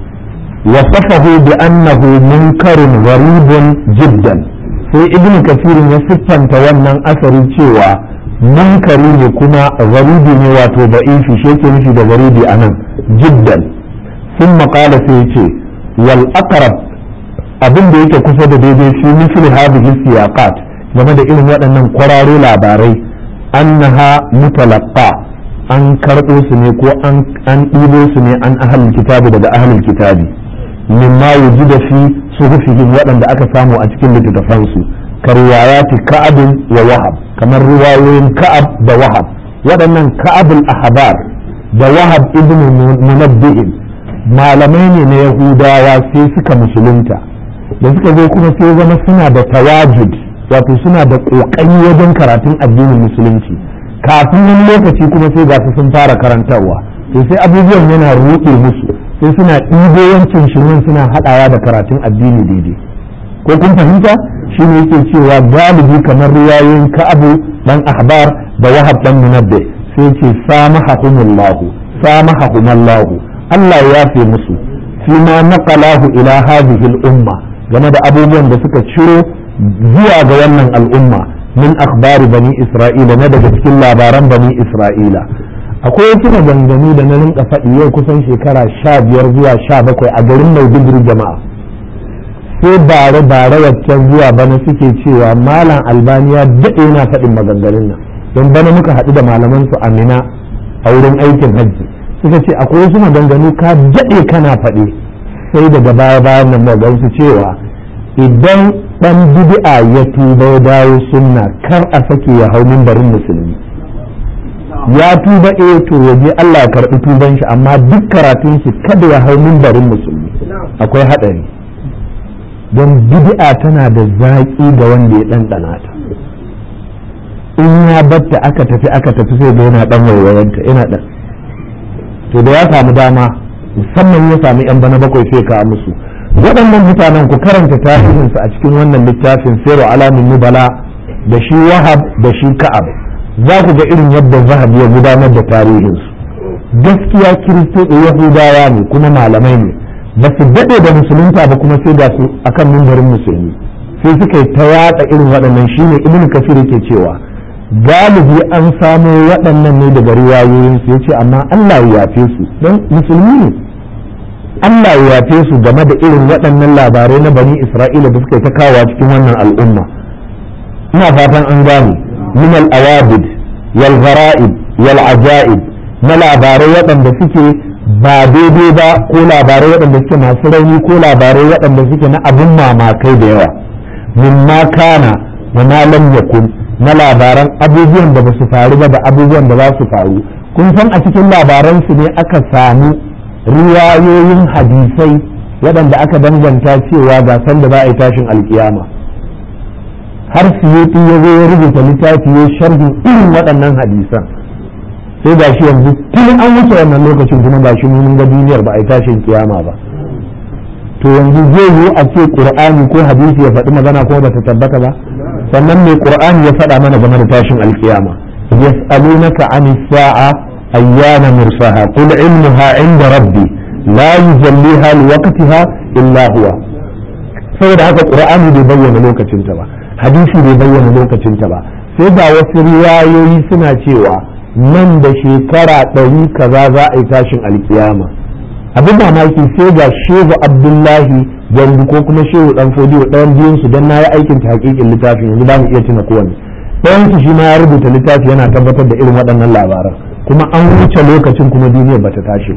Speaker 1: wasafahu bi annahu munkarun gharibun jiddan sai ibn kasirin ya siffanta wannan asari cewa munkari ne kuma garibi ne wato da'ifi shi yake nufi da garibi anan jiddan sun maƙala sai ce wal aqrab abin da yake kusa da daidai shi misli hadhihi siyaqat game da irin waɗannan kwararo labarai annaha mutalaqqa an karɓo su ne ko an ɗibo su ne an ahlul kitabi daga ahlul kitabi mimma wujida fi suhufihim waɗanda aka samu a cikin littattafan su karwayati ka'ab wa wahab kamar riwayoyin ka'ab da wahab waɗannan ka'abul ahbar da wahab ibn munabbi'in malamai ne na yahudawa sai suka musulunta da suka zo kuma sai zama suna da tawajud wato suna da ƙoƙari wajen karatun addinin musulunci kafin wani lokaci kuma sai gasu sun fara karantarwa to sai abubuwan yana ruɗe musu sai suna ɗibo yancin shirin suna haɗawa da karatun addini daidai ko kun fahimta shi ne yake cewa galibi kamar riwayoyin ka'abu dan ahbar da wahab dan munabbi sai ce samahahumullahu samahahumallahu Allah ya yafe musu fima naqalahu ila hadhihi al-umma game da abubuwan da suka ciro zuwa ga wannan al'umma min akhbari bani isra'ila na daga cikin labaran bani isra'ila akwai wasu maganganu da na rinka faɗi yau kusan shekara sha biyar zuwa sha bakwai a garin maiduguri jama'a sai bare bare waccan zuwa bana suke cewa malam albaniya daɗe yana faɗin maganganun nan don bana muka haɗu da malaman su amina a wurin aikin hajji suka ce akwai wasu maganganu ka daɗe kana faɗi sai daga baya bayan nan magansu cewa idan dan bid'a ya tuba ya dawo sunna kar a sake ya hau mimbarin musulmi ya tuba eh to waje Allah ya karbi tuban shi amma duk karatun shi kada ya hau mimbarin musulmi akwai hadari don bid'a tana da zaki ga wanda ya dandana ta in ya batta aka tafi aka tafi sai da yana dan waiwayanta yana dan to da ya samu dama musamman ya sami yan bana bakwai sai ka musu waɗannan mutanen ku karanta tarihinsu a cikin wannan littafin sayar alamin nubala da shi wahab da shi ka'ab za ku ga irin yadda zahab ya gudanar da tarihinsu gaskiya kiristoci yahudawa ne kuma malamai ne ba su daɗe da musulunta ba kuma sai ga su akan mimbarin musulmi sai suka yi ta yaɗa irin waɗannan shine ibn kafir yake cewa galibi an samo waɗannan ne daga riwayoyin su yace amma Allah ya yafe su don musulmi ne Allah ya yafe su game da irin waɗannan labarai na bani Isra'ila da suka ta kawo cikin wannan al'umma ina fatan an gane min al-awabid wal ghara'ib wal ajaib na labarai waɗanda suke ba daidai ba ko labarai waɗanda suke masu rauni ko labarai waɗanda suke na abin mamakai da yawa mimma kana wa ma lam yakun na labaran abubuwan da ba su faru ba da abubuwan da za su faru kun san a cikin labaran su ne aka samu riwayoyin hadisai waɗanda aka danganta cewa ga san da za a yi tashin alkiyama har suyuti ya zo ya rubuta littafi ya sharhin irin waɗannan hadisan sai ga shi yanzu tun an wuce wannan lokacin kuma ga shi mun ga duniyar ba a yi tashin kiyama ba to yanzu zai yi a ce qur'ani ko hadisi ya faɗi magana ko ba ta tabbata ba sannan mai qur'ani ya faɗa mana game da tashin alkiyama yas'alunaka anis sa'a ayyana mursaha qul ilmuha inda rabbi la yujalliha liwaqtiha illa huwa saboda haka qur'ani bai bayyana lokacinta ba hadisi bai bayyana lokacinta ba sai ga wasu riwayoyi suna cewa nan da shekara ɗari kaza za a yi tashin alkiyama abin mamaki sai ga shehu abdullahi gandu ko kuma shehu dan fodiyo ɗayan biyun su don na yi aikin ta hakikin littafin yanzu ba mu iya tuna kowane ɗayan su shi ma ya rubuta littafi yana tabbatar da irin waɗannan labaran kuma an wuce lokacin kuma duniyar bata tashi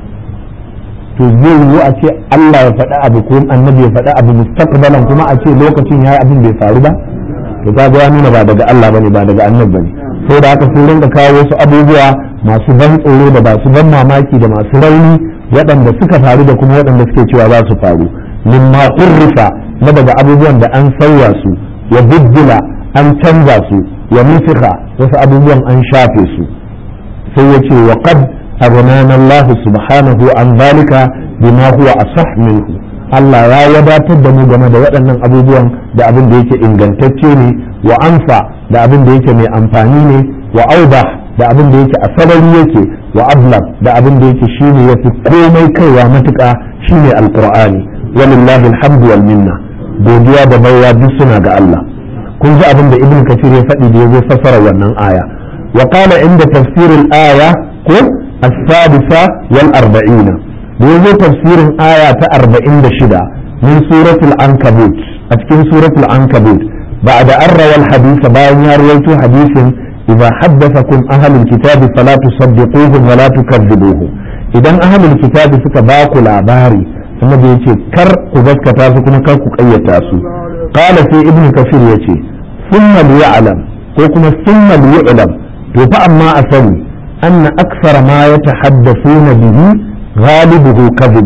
Speaker 1: to zai yiwu a ce Allah ya faɗi abu ko annabi ya faɗi abu mustaqbalan kuma a ce lokacin yayi abin bai faru ba to ka ga ya nuna ba daga Allah bane ba daga annabi bane sai da haka sun rinka kawo wasu abubuwa masu ban tsoro da masu ban mamaki da masu rauni waɗanda suka faru da kuma waɗanda suke cewa za su faru mimma urrifa na daga abubuwan da an sauya su ya biddila an canza su ya nufika wasu abubuwan an shafe su sai ya ce wa qad aghnana Allah subhanahu an zalika bima huwa asah minhu Allah ya wadatar da mu game da waɗannan abubuwan da abin da yake ingantacce ne wa anfa da abin da yake mai amfani ne wa auda da abin da yake a sarari yake wa ablab da abin da yake shine yafi komai kaiwa matuƙa shine alqur'ani walillahi alhamdu wal minna godiya da baiwa duk suna ga Allah kun ji abin da ibn kathir ya faɗi da yazo fassara wannan aya wa qala inda tafsir al-aya ko as-sadisa wal arba'ina da yazo tafsirin aya ta 46 min suratul ankabut a cikin suratul ankabut بعد أن روى الحديث باين يرويت حديث إذا حدثكم أهل الكتاب فلا تصدقوهم ولا تكذبوهم إذا أهل الكتاب سكباكوا العباري ثم بيتي كر قبسك تاسكم كر قية تاسو قال في ابن كثير يتي ثم ليعلم وكما ثم ليعلم فأما أسوي أن أكثر ما يتحدثون به غالبه كذب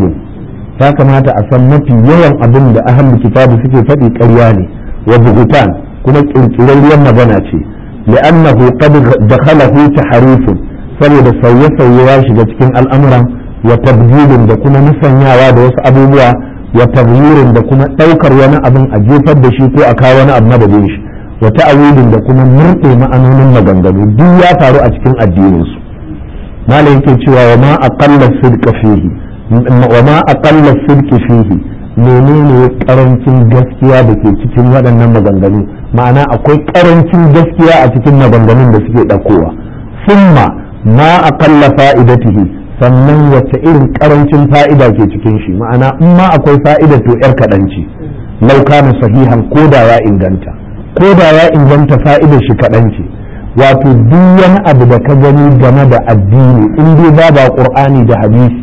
Speaker 1: فكما تأسمت يوم أبن أهل الكتاب سكي فدي كرياني وبهتان كما كريان مغنى لأنه قد دخله تحريف saboda sauye-sauye ya shiga cikin al'amuran wa tabdilin da kuma musanyawa da wasu abubuwa wa tabyirin da kuma ɗaukar wani abin a jefar da shi ko a kawo wani abu madadin shi wa ta'awilin da kuma murɗe ma'anonin maganganu duk ya faru a cikin addininsu malam yake cewa wa ma aqalla sidqa fihi wa ma aqalla sidqi fihi menene karancin gaskiya da ke cikin waɗannan maganganu ma'ana akwai karancin gaskiya a cikin maganganun da suke ɗaukowa summa ma aqalla fa'idatihi sannan wacce irin karancin fa'ida ke cikin shi ma'ana in ma akwai fa'ida to yar kaɗan ce lau kana sahihan ko da ya inganta ko da ya inganta fa'idar shi kaɗan ce wato duk wani abu da ka gani game da addini in dai ba ba qur'ani da hadisi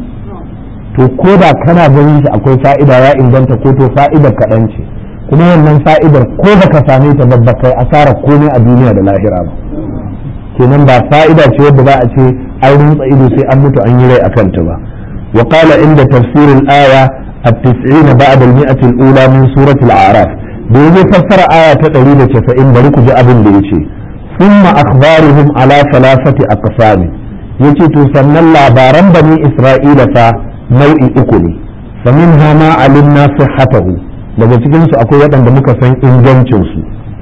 Speaker 1: to ko da kana ganin shi akwai fa'ida ya inganta ko to fa'idar kaɗan ce kuma wannan fa'idar ko da ka same ta babba kai asara komai a duniya da lahira ba kenan ba fa'ida ce wadda za a ce an rutsa ido sai an mutu an yi rai akan ta ba wa qala inda tafsirin aya at-tis'ina ba'da al-mi'ati al-ula min surati al-a'raf da yaje fassara aya ta 190 bari ku ji abin da yace thumma akhbaruhum ala thalathati aqsam yace to sannan labaran bani isra'ila fa nau'i uku ne faminha ma alimna sihhatahu daga cikin su akwai waɗanda muka san ingancin su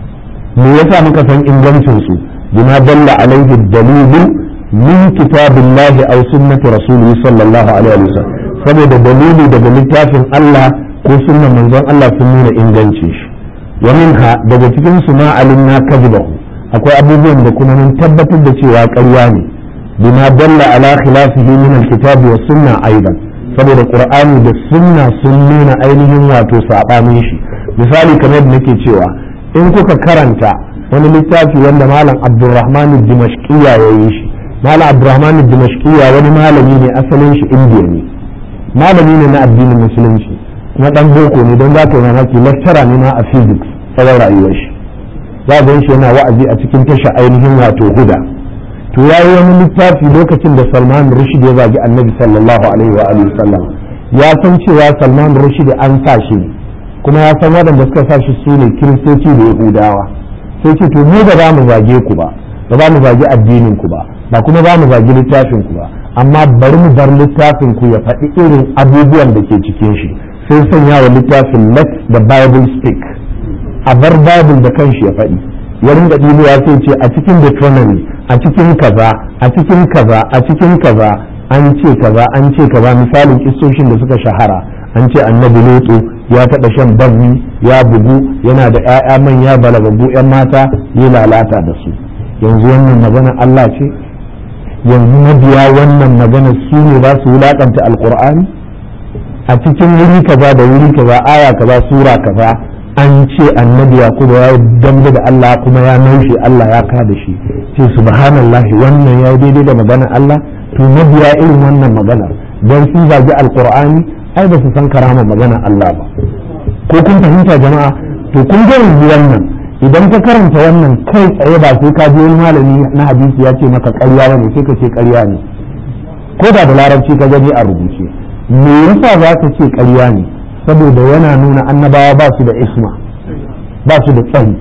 Speaker 1: me yasa muka san ingancin su bima dalla alaihi dalilu min kitabillahi aw sunnati rasulihi sallallahu alaihi wasallam saboda dalili daga littafin Allah ko sunnan manzon Allah sun nuna ingancin shi wa minha daga cikin su ma alimna kadhibahu akwai abubuwan da kuma mun tabbatar da cewa ƙarya ne bima dalla ala khilafihi min alkitabi was sunna aidan saboda qur'ani da sunna sun nuna ainihin wato sabanin shi misali kamar yadda nake cewa in kuka karanta wani littafi wanda malam abdurrahman dimashqiya ya yi shi malam abdurrahman dimashqiya wani malami ne asalin shi indiya ne malami ne na addinin musulunci na dan boko ne don za ka yi mamaki lecturer ne ma a physics tsawon rayuwar shi za ga shi yana wa'azi a cikin tasha ainihin wato huda to yayi wani littafi lokacin da Salman Rushdie ya zagi Annabi sallallahu alaihi wa alihi sallam ya san cewa Salman Rushdie an sa shi ne kuma ya san waɗanda suka sa shi su ne kiristoci da yahudawa sai ce to mu ba za mu zage ku ba ba za mu zagi addinin ku ba ba kuma za mu zagi littafin ku ba amma bari mu bar littafin ku ya faɗi irin abubuwan da ke cikin shi sai sanya wa littafin let the bible speak a bar bible da kanshi ya faɗi ya ringa ɗibowa sai ce a cikin deuteronomy a cikin kaza a cikin kaza a cikin kaza an ce kaza an ce kaza misalin kistoshin da suka shahara an ce annabi lutu ya taɓa shan bazmi ya bugu yana da 'ya'ya manya balagaggu 'yan mata ya lalata da su yanzu wannan magana Allah ce yanzu mabiya wannan magana su ne za su wulaƙanta alƙur'ani a cikin wuri kaza da wuri kaza aya kaza sura kaza an ce annabi yakubu ya dambe da Allah kuma ya naushe Allah ya ka da shi ce subhanallah wannan ya daidai da magana Allah to mabiya irin wannan magana don sun zagi alƙur'ani ai ba su san karama magana Allah ba ko kun fahimta jama'a to kun ga yanzu wannan idan ka karanta wannan kai tsaye ba sai ka je wani malami na hadisi ya ce maka ƙarya ne sai ka ce ƙarya ne ko da da larabci ka gani a rubuce me yasa za ka ce ƙarya ne saboda yana nuna annabawa ba su da isma ba su da tsari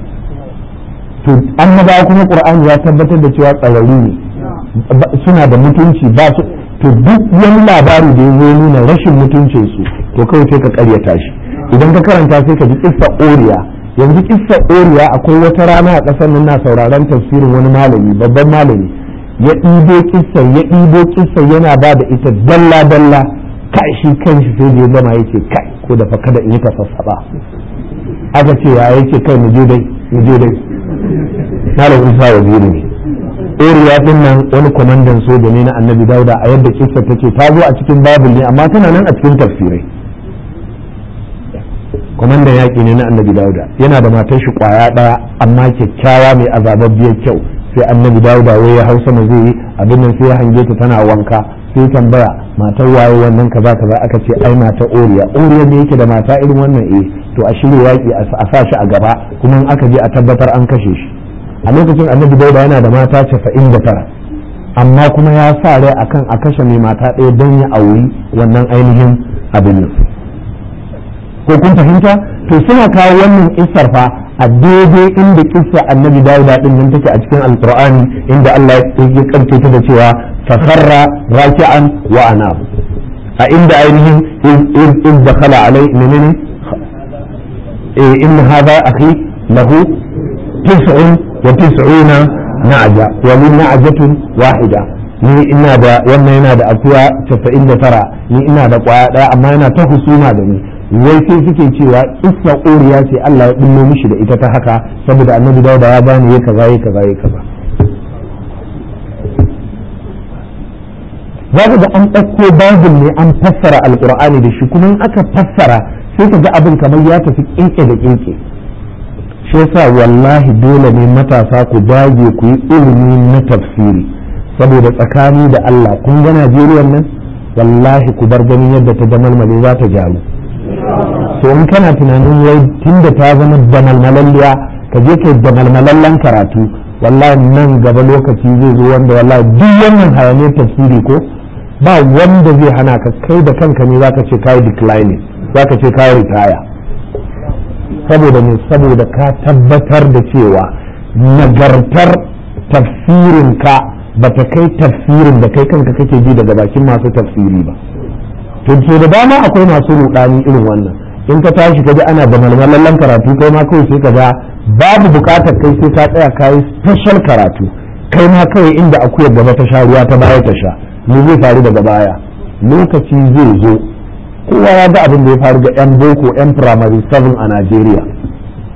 Speaker 1: to annabawa kuma qur'ani ya tabbatar da cewa tsararru ne suna da mutunci ba su to duk wani labari da ya zo nuna rashin mutuncin su to kawai sai ka karyata shi idan ka karanta sai ka ji kissa oriya yanzu kissa oriya akwai wata rana a ƙasar nan na sauraron tafsirin wani malami babban malami ya ɗibo kissa ya ɗibo kissa yana ba da ita dalla dalla kai shi kanshi sai da ya gama yake kai ko da fa kada in yi tafassaba aka ce ya yake kai mu je dai mu je dai malam isa waziri ne oriya din nan wani kwamandan soja ne na annabi dauda a yadda kissa take ta zo a cikin babul ne amma tana nan a cikin tafsirai kwamandan yaƙi ne na annabi dauda yana da matar shi kwaya ɗaya amma kyakkyawa mai azababbiyar kyau sai annabi dauda wai ya hausa ma zai yi abin nan sai ya hange ta tana wanka sai tambaya matar waye wannan kaza kaza aka ce ai mata oriya oriya ne yake da mata irin wannan eh to a shirya yaƙi a sa shi a gaba kuma in aka je a tabbatar an kashe shi a lokacin annabi dauda yana da mata casa'in da tara amma kuma ya sa rai akan a kashe mai mata ɗaya don ya auri wannan ainihin abin nan ko kun fahimta to suna kawo wannan kissar fa a daidai inda kissa annabi dauda din nan take a cikin alqur'ani inda Allah ya kante ta da cewa fakharra raki'an wa anab a inda ainihin in dakhala alai menene in hadha akhi lahu tis'un wa tis'una na'ja wa li na'jatun wahida ni ina da wannan yana da akuya 99 ni ina da kwaya daya amma yana ta husuma da ni wai sai suke cewa isa ƙoriya ce Allah ya ɗullo mishi da ita ta haka saboda annabi dauda ya bani ya kaza ya kaza ya kaza za ga an ɗauko babul ne an fassara alƙur'ani da shi kuma in aka fassara sai ka ga abin kamar ya tafi ƙinƙe da ƙinƙe shi yasa wallahi dole ne matasa ku dage ku yi ilimi na tafsiri saboda tsakani da Allah kun ga Najeriya nan wallahi ku bar ganin yadda ta damalmale za ta gyaru to in kana tunanin wai tunda ta zama damalmalalliya ka je kai damalmalallen karatu wallahi nan gaba lokaci zai zo wanda wallahi duk wannan hayaniyar tafsiri ko ba wanda zai hana ka kai da kanka ne zaka ce kai declining zaka ce kai retire saboda ne saboda ka tabbatar da cewa nagartar tafsirin ka bata kai tafsirin da kai kanka kake ji daga bakin masu tafsiri ba to so da dama akwai masu rudani irin wannan in ka tashi ka ji ana da malmalallen karatu kai ma kawai sai ka ga babu bukatar kai sai ka tsaya kayi special karatu kai ma kawai inda akuyar gaba ta sha ruwa ta baya ta sha me zai faru daga baya lokaci zai zo kowa ya ga abin da ya faru ga yan boko yan primary 7 a Najeriya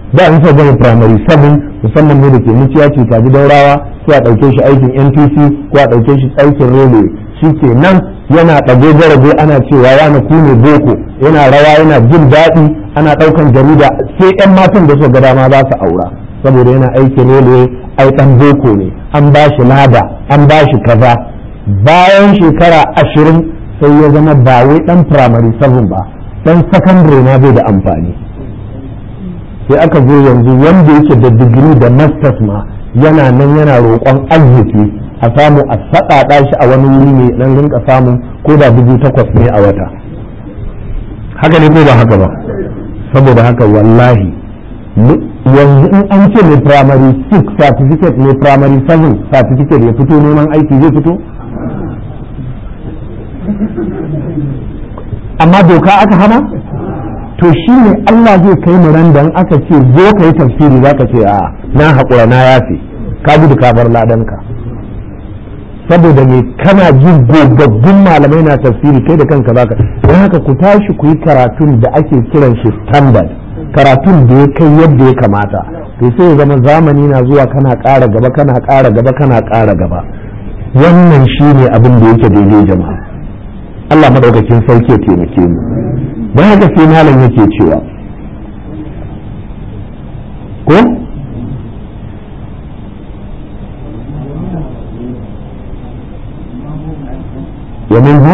Speaker 1: da an sa gama primary 7 musamman ne da ke muciya ce kaji daurawa sai a ɗauke shi aikin npc ko a ɗauke shi aikin railway shi ke nan yana ɗago garabe ana cewa yana kune boko yana rawa yana jin daɗi ana ɗaukan jarida sai 'yan matan da suka ga dama za su aura saboda yana aikin railway ai ɗan boko ne an ba shi lada an ba shi kaza bayan shekara ashirin sai ya zama ba wai ɗan primary 7 ba ɗan secondary na bai da amfani sai aka zo yanzu wanda yake da digiri da masters ma yana nan yana roƙon arziki a samu a saɗaɗa shi a wani wuri ne dan rinka samu ko da dubu takwas ne a wata haka ne ko ba haka ba saboda haka wallahi yanzu in an ce mai primary 6 certificate mai primary 7 certificate ya fito neman aiki zai fito amma doka aka hana to shi ne Allah zai kai mu ran dan aka ce zo ka yi tafsiri za ka ce a na haƙura na yafe ka gudu ka bar ladanka saboda me kana jin gogaggun malamai na tafsiri kai da kanka zaka don haka ku tashi ku yi karatun da ake kiran shi standard karatun da ya kai yadda ya kamata to sai ya zama zamani na zuwa kana ƙara gaba kana ƙara gaba kana ƙara gaba wannan shine abin da yake daidai jama'a Allah madaukakin sarki ya taimake mu don haka sai malam yake cewa ko ومنها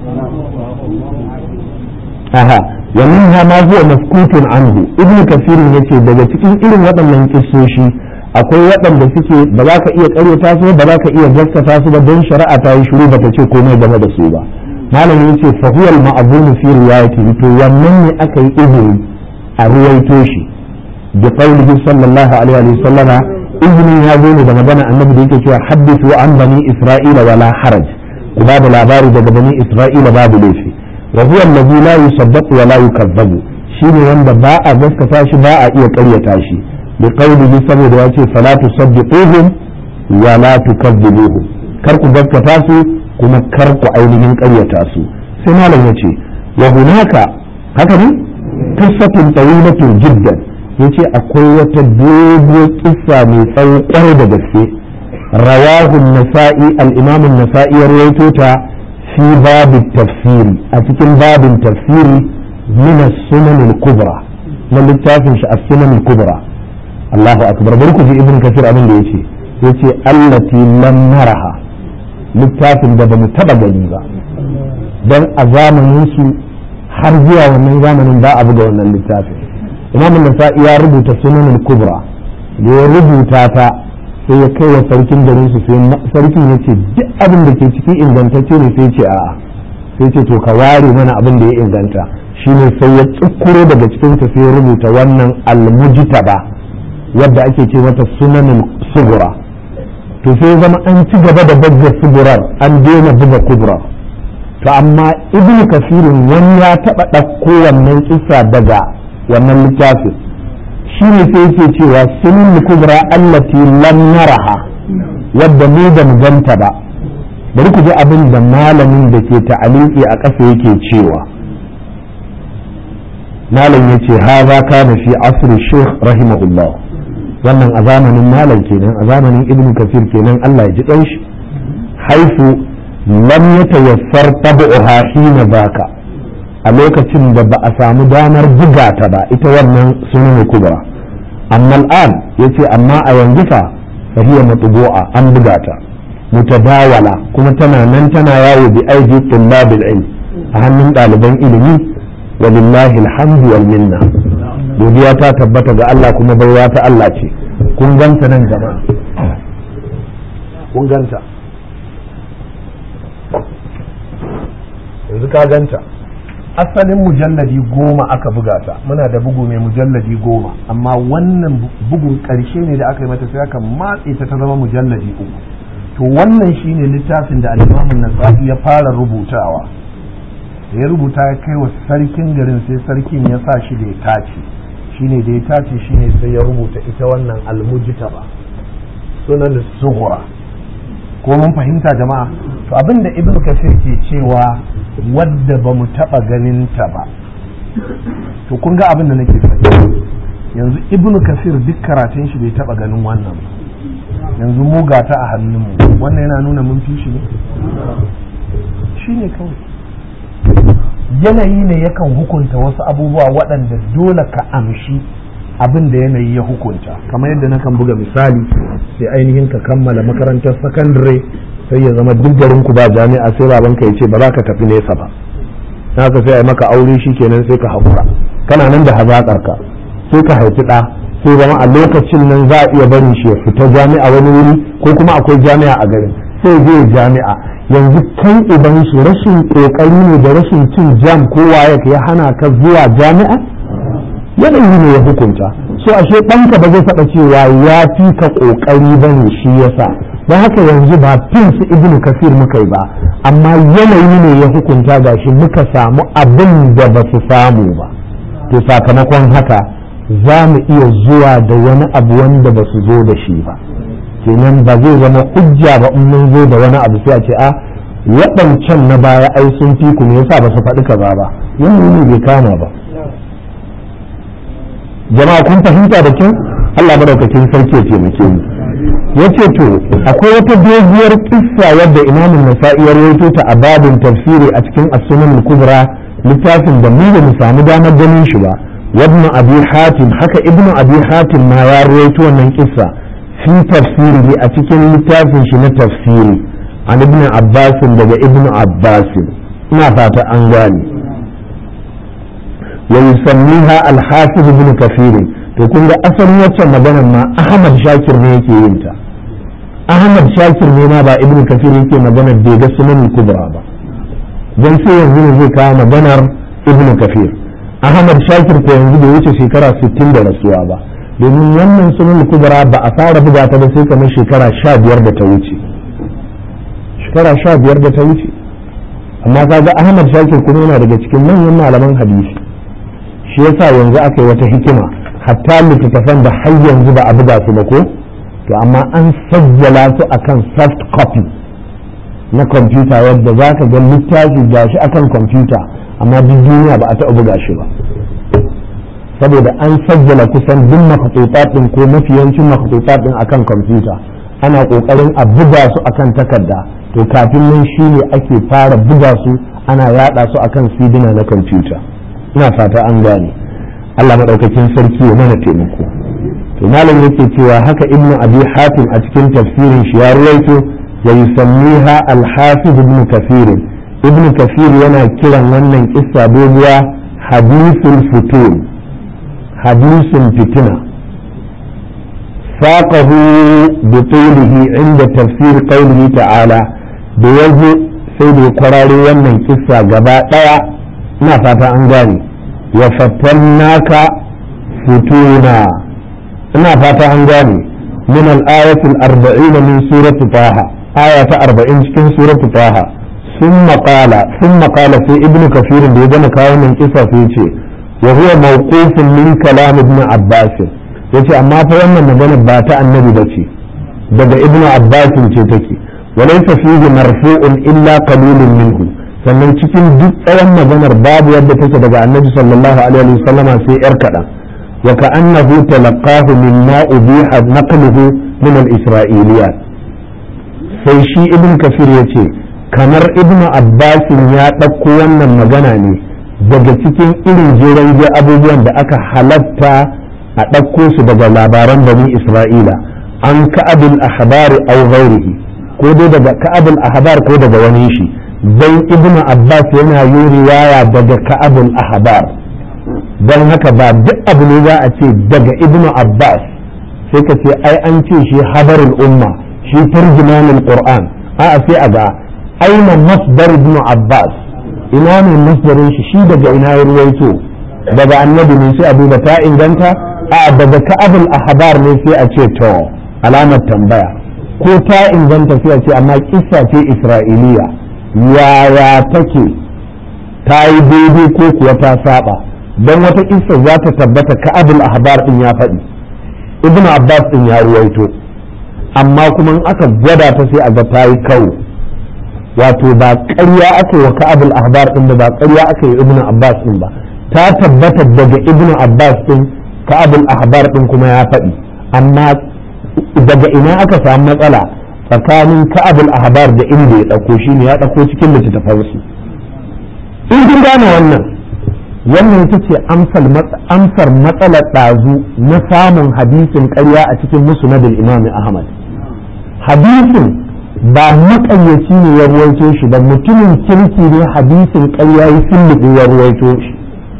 Speaker 1: aha ومنها ما هو مسكوت عنه ابن كثير yace daga cikin irin waɗannan kissoshi akwai waɗanda suke ba za ka iya ƙaryata su ba za ka iya gaskata su ba don shari'a ta yi shiru bata ce komai game da su ba malamin yace fa huwa al-ma'zum fi riwayatihi to wannan ne aka yi izini a ruwaito shi bi qawlihi sallallahu alaihi wa sallama izinin ya zo ne da magana annabi da yake cewa haddithu an bani isra'ila wala haraj ku ba da labari daga bani isra'ila babu laifi wa huwa allazi la yusaddaqu wa la yukazzabu shine wanda ba a gaskata shi ba a iya ƙaryata shi bi qawlihi saboda ya ce fala tusaddiquhum wa la tukazzibuhum kar ku gaskata su kuma kar ku ainihin ƙaryata su sai malam yace wa hunaka haka ne qissatun tawilatun jiddan yace akwai wata doguwar kissa mai tsawo kwarai da gaske رواه النسائي الإمام النسائي رويتوتا في باب التفسير أتكن باب التفسير من السنن الكبرى من littafin shi السنن الكبرى الله أكبر بركو في ابن كثير أبن يتي يتي التي لم نرها littafin da ba mu taba gani ba don a zamanin su har zuwa wannan zamanin ba a buga wannan littafin imam nasa'i ya rubuta sunan kubra da ya rubuta ta sai ya kai wa sarkin garin su sai sarkin ya ce duk abin da ke ciki ingantacce ne sai ce a'a sai ce to ka ware mana abin da ya inganta shine sai ya tsukuro daga cikin ta sai ya rubuta wannan almujtaba wadda ake ce mata sunanin sugura to sai zama an ci gaba da buga sugurar an daina buga kubra to amma ibn kasirin wani ya taɓa ɗauko wannan kisa daga wannan littafin shi ne sai yake cewa sunan kubra allati lam naraha wadda mu da mu ganta ba bari ku ji abin da malamin da ke ta'aliki a ƙasa yake cewa malam yace haza kana fi asri sheikh rahimahullah wannan a zamanin malam kenan a zamanin ibn kasir kenan Allah ya ji dan shi haifu lam yatayassar tab'uha hina baka a lokacin da ba a samu damar buga ta ba ita wannan sunan kubra amma al'an yace amma a yanzu fa fahiya matbu'a an buga ta mutadawala kuma tana nan tana yawo bi aidi tullabil ilm a hannun ɗaliban ilimi walillahi alhamdu wal minna godiya ta tabbata ga Allah kuma baiwa ta Allah ce kun ganta nan jama'a kun ganta yanzu ka ganta asalin mujalladi goma aka buga ta muna da bugu mai mujalladi goma amma wannan bugun ƙarshe ne da aka yi mata sai aka matse ta ta zama mujalladi uku to wannan shine littafin da alimamin nasa'i ya fara rubutawa da ya rubuta ya kai wa sarkin garin sai sarkin ya sa shi da ya tace shine da ya tace shine sai ya rubuta ita wannan almujtaba sunan sughra ko mun fahimta jama'a to abinda ibnu kasir ke cewa wadda ba mu taɓa ganin ta ba to kun ga abin da nake faɗi
Speaker 2: yanzu ibnu kasir duk karatun shi bai taba ganin wannan ba yanzu mu gata a hannunmu wannan yana nuna mun fi shi ne shi ne kawai yanayi ne yakan hukunta wasu abubuwa waɗanda dole ka amshi abin da yanayi ya hukunta kamar yadda na kan buga misali sai ainihin ka kammala makarantar sakandare sai ya zama duk garin ku ba jami'a sai babanka ya ce ba za ka tafi nesa ba na ka sai a maka aure shi kenan sai ka haƙura kana nan da hazaƙar ka sai ka haifi ɗa sai zama a lokacin nan za a iya barin shi ya fita jami'a wani wuri ko kuma akwai jami'a a garin sai zai jami'a yanzu kai idan su rashin kokari ne da rashin cin jam ko waye ya hana ka zuwa jami'a yanayi ne ya hukunta so ashe ɗanka ba zai faɗa cewa ya fi ka kokari ba ne shi yasa don haka yanzu ba fin su ibnu kasir muka yi ba amma yanayi ne ya hukunta gashi muka samu abin da ba su samu ba to sakamakon haka za mu iya zuwa da wani abu wanda ba su zo da shi ba kenan ba zai zama hujja ba in mun zo da wani abu sai a ce a waɗancan na baya ai sun fi ku ne yasa ba su faɗi kaza ba yanayi ne bai kama ba jama'a kun fahimta da kyau Allah madaukakin sarki ya taimake mu yace to akwai wata doguwar kissa wadda Imam Nasa'i ya rawaito ta a babin tafsiri a cikin As-Sunan al-Kubra littafin da mu ba mu samu damar ganin shi ba وابن أبي حاتم حكى ابن أبي حاتم ما يرويته من قصة في تفسيره أتكن لتافن شنا تفسيري عن ابن عباس لدى ابن عباس ما فات أنغاني ويسميها الحافظ ابن كثير تكون أصل وچه مدنا ما أحمد شاكر نيكي ينتا أحمد شاكر نينا با ابن كثير يكي مدنا ديغا سنن الكبرى با جنسي ينزل زي كان مدنا ابن كثير Ahmad Shakir ko yanzu bai wuce shekara 60 da rasuwa ba domin wannan sunan kubra ba a fara buga ta ba sai kamar shekara 15 da ta wuce shekara 15 da ta wuce amma kaga Ahmad Shakir kuma yana daga cikin manyan malaman hadisi shi yasa yanzu aka yi wata hikima hatta littattafan da har yanzu ba a buga su ba ko to amma an sajjala su akan soft copy na kwamfuta yadda za ka ga littafi gashi akan kwamfuta amma duk duniya ba a taɓa buga shi ba saboda an sajjala kusan duk makhtutat din ko mafiyancin makhtutat din akan kwamfuta ana kokarin a buga su akan takarda to kafin nan shine ake fara buga su ana yada su akan sidina na kwamfuta ina fata an gane Allah madaukakin sarki ya mana taimako to malam yake cewa haka ibnu abi hatim a cikin tafsirin shi ya ruwaito wa yusammiha al-hafiz ibn kathir ibn kafir yana kiran wannan kissa doguwa hadisul futur hadisin fitina saqahu bi tulihi inda tafsir qawlihi ta'ala da yazo sai da kwararo wannan kissa gaba daya ina fata an gane wa fatannaka futuna ina fata an gane min al-ayati al-40 min surati taha aya ta 40 cikin surati taha ثم قال ثم قال في ابن كثير da ya gama kawo min kisa sai ce wa huwa mawqufun min kalam ibn abbas yace amma fa wannan magana ba ta annabi bace daga ibn abbas ce take wa laysa fihi marfu'un illa qalilun minhu sannan cikin duk tsawon maganar babu yadda take daga annabi sallallahu alaihi wasallam sai yar kaɗan wa ka'annahu talaqahu mimma ubiha naqluhu min al-isra'iliyat sai shi ibn kafir yace kamar ibnu abbasin ya ɗauko wannan magana ne daga cikin irin jeren abubuwan da aka halatta a ɗauko su daga labaran bani isra'ila an ka'abul ahbari aw ghairihi ko dai daga ka'abul ahbar ko daga wani shi dan ibnu abbas yana yi riwaya daga ka'abul ahbar dan haka ba duk abu ne za a ce daga ibnu abbas sai ka ce ai an ce shi habarul umma shi tarjumanul qur'an a'a sai a ga aina masdar ibn abbas ina ne masdarin shi shi daga ina ya ruwaito daga annabi ne sai a duba ta inganta a daga ka'abul ahbar ne sai a ce to alamar tambaya ko ta inganta sai a ce amma kissa ce isra'iliya yaya take ta yi daidai ko kuwa ta saba don wata kissa za ta tabbata ka'abul ahbar din ya faɗi ibn abbas din ya ruwaito amma kuma in aka gwada ta sai a ga ta yi kawo wato ba ƙarya aka yi wa ka'abul ahbar din ba ƙarya aka yi ibnu abbas din ba ta tabbata daga ibnu abbas din ka'abul ahbar din kuma ya faɗi amma daga ina aka samu matsala tsakanin ka'abul ahbar da inda ya ɗauko shi ne ya ɗauko cikin littattafansu in kun gane wannan wannan ita ce amsar matsalar ɗazu na samun hadisin ƙarya a cikin musnadul imam ahmad hadisin ba maƙayyaci ne ya ruwaito shi ba mutumin kirki ne hadisin ƙarya ya sulluɓe ya ruwaito shi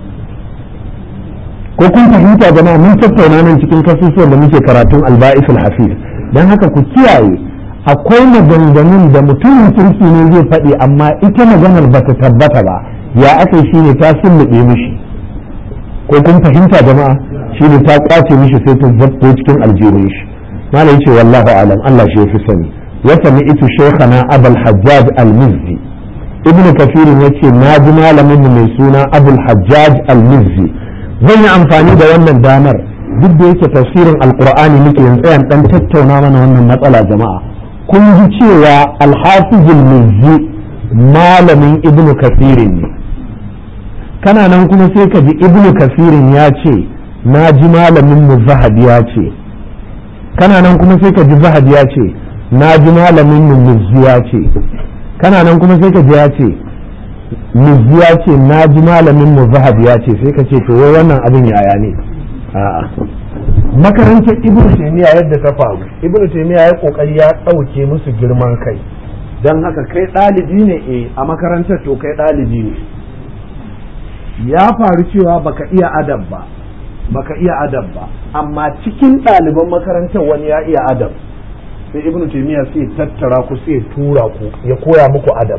Speaker 2: ko kun fahimta jama'a mun tattauna nan cikin kasusuwan da muke karatun alba'isul hafiz don haka ku kiyaye akwai maganganun da mutumin kirki ne zai faɗi amma ita maganar ba ta tabbata ba ya aka shi ne ta sulluɓe mishi ko kun fahimta jama'a shi ne ta kwace mishi sai ta zabto cikin aljihun shi malai ce wallahu alam Allah shi fi sani wa sami'tu shaykhana abul hajjaj al-mizzi ibnu kafir yace na ji malamin mu mai suna abul hajjaj al-mizzi zan yi amfani da wannan damar duk da yake tafsirin alqur'ani muke yin tsayan dan tattauna mana wannan matsala jama'a kun ji cewa al-hafiz al-mizzi malamin ibnu kafirin ne kana nan kuma sai ka ji ibnu kafirin ya ce na ji malamin mu zahabi ya ce kana nan kuma sai ka ji zahabi ya ce na ji malamin mu mizzi ya ce kana nan kuma sai ka ji ya ce mizzi ya ce na ji malamin mu zahabi ya ce sai ka ce to wai wannan abin yaya ne a'a makarantar ibnu taymiya yadda ta faru ibnu taymiya ya kokari ya dauke musu girman kai dan haka kai ɗalibi ne eh a makarantar to kai ɗalibi ne ya faru cewa baka iya adab ba baka iya adab ba amma cikin ɗaliban makarantar wani ya iya adab sai ibnu taymiya sai tattara ku sai tura ku ya koya muku adab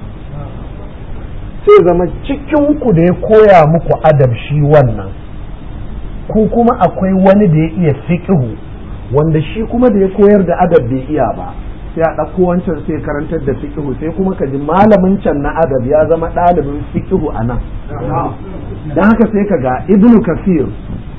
Speaker 2: sai zama cikin ku da ya koya muku adab shi wannan ku kuma akwai wani da ya iya fiqhu wanda shi kuma da ya koyar da adab bai iya ba sai a ɗauko wancan sai karantar da fiqhu sai kuma ka ji malamin can na adab ya zama ɗalibin fiqhu a nan don haka sai ka ga ibnu kasir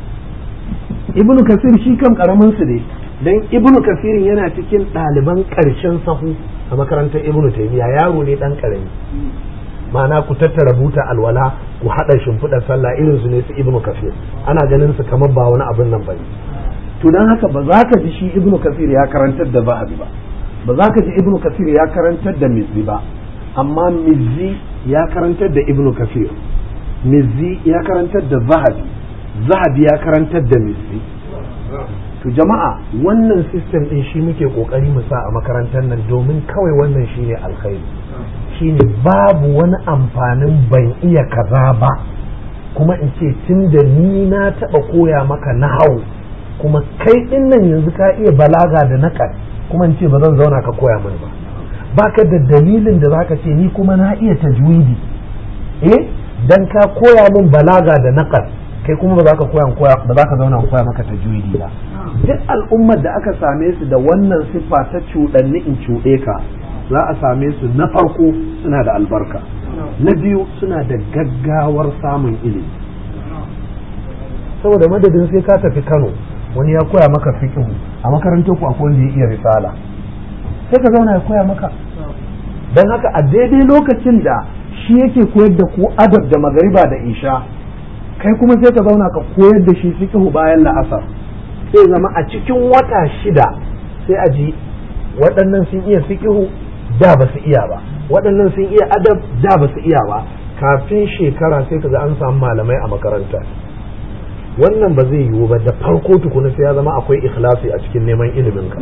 Speaker 2: ibnu kasir shi kan karamin su ne don ibnu kasir yana cikin ɗaliban ƙarshen sahu a makarantar ibnu taymiya yaro ne ɗan ƙarami ma'ana ku tattara buta alwala ku haɗa shimfiɗar sallah irin su ne su ibnu kasir ana ganin su kamar ba wani abin nan bane to don haka ba za ka ji shi ibnu kasir ya karantar da zahabi ba ba za ka ji ibnu kasir ya karantar da mizzi ba amma mizzi ya karantar da ibnu kasir mizzi ya karantar da zahabi zahabi ya karantar da mizzi to jama'a wannan system din shi muke kokari mu sa a makarantar nan domin kawai wannan shine alkhairi shine babu wani amfanin ban iya kaza ba kuma in ce tun da ni na taɓa koya maka nahau kuma kai ɗin nan yanzu ka iya balaga da naƙar kuma in ce ba zan zauna ka koya mini ba baka da dalilin da zaka ce ni kuma na iya tajwidi eh dan ka koya min balaga da naqal kai kuma ba za ka koya ba za ka zauna koya maka tajwidi ba duk al'ummar da aka same su da wannan siffa ta cuɗanni in cuɗe ka za a same su na farko suna da albarka na biyu suna da gaggawar samun ilimi saboda madadin sai ka tafi Kano wani ya koya maka fiqhu a makarantar ku akwai wanda ya iya risala sai ka zauna ya koya maka don haka a daidai lokacin da shi yake koyar da ku adab da magariba da isha kai kuma sai ka zauna ka koyar da shi fiqhu bayan la'asar sai zama a cikin wata shida sai a ji waɗannan sun iya fiqhu da ba su iya ba waɗannan sun iya adab da ba su iya ba kafin shekara sai kaga an samu malamai a makaranta wannan ba zai yiwu ba da farko tukuna sai ya zama akwai ikhlasi a cikin neman ilimin ka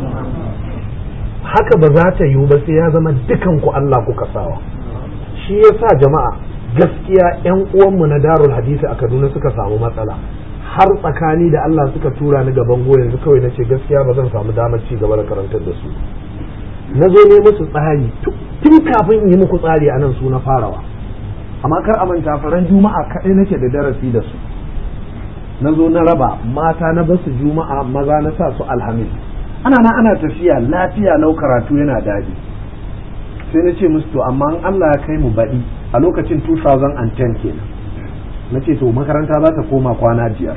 Speaker 2: haka ba za ta yiwu ba sai ya zama dukan ku Allah kuka sawa shi yasa jama'a gaskiya yan uwanmu na darul hadisi a Kaduna suka samu matsala har tsakani da Allah suka tura ni gaban goyo yanzu kawai nace gaskiya ba zan samu damar ci gaba da karantar da su na zo ne musu tsari tun kafin in yi muku tsari a nan su na farawa amma kar a manta faran juma'a kaɗai nake da darasi da su na zo na raba mata na basu juma'a maza na sa su alhamis ana na ana tafiya lafiya lau karatu yana daɗi sai na ce musu to amma in Allah ya kai mu baɗi a lokacin 2010 kenan na ce to makaranta za ta koma kwana biyar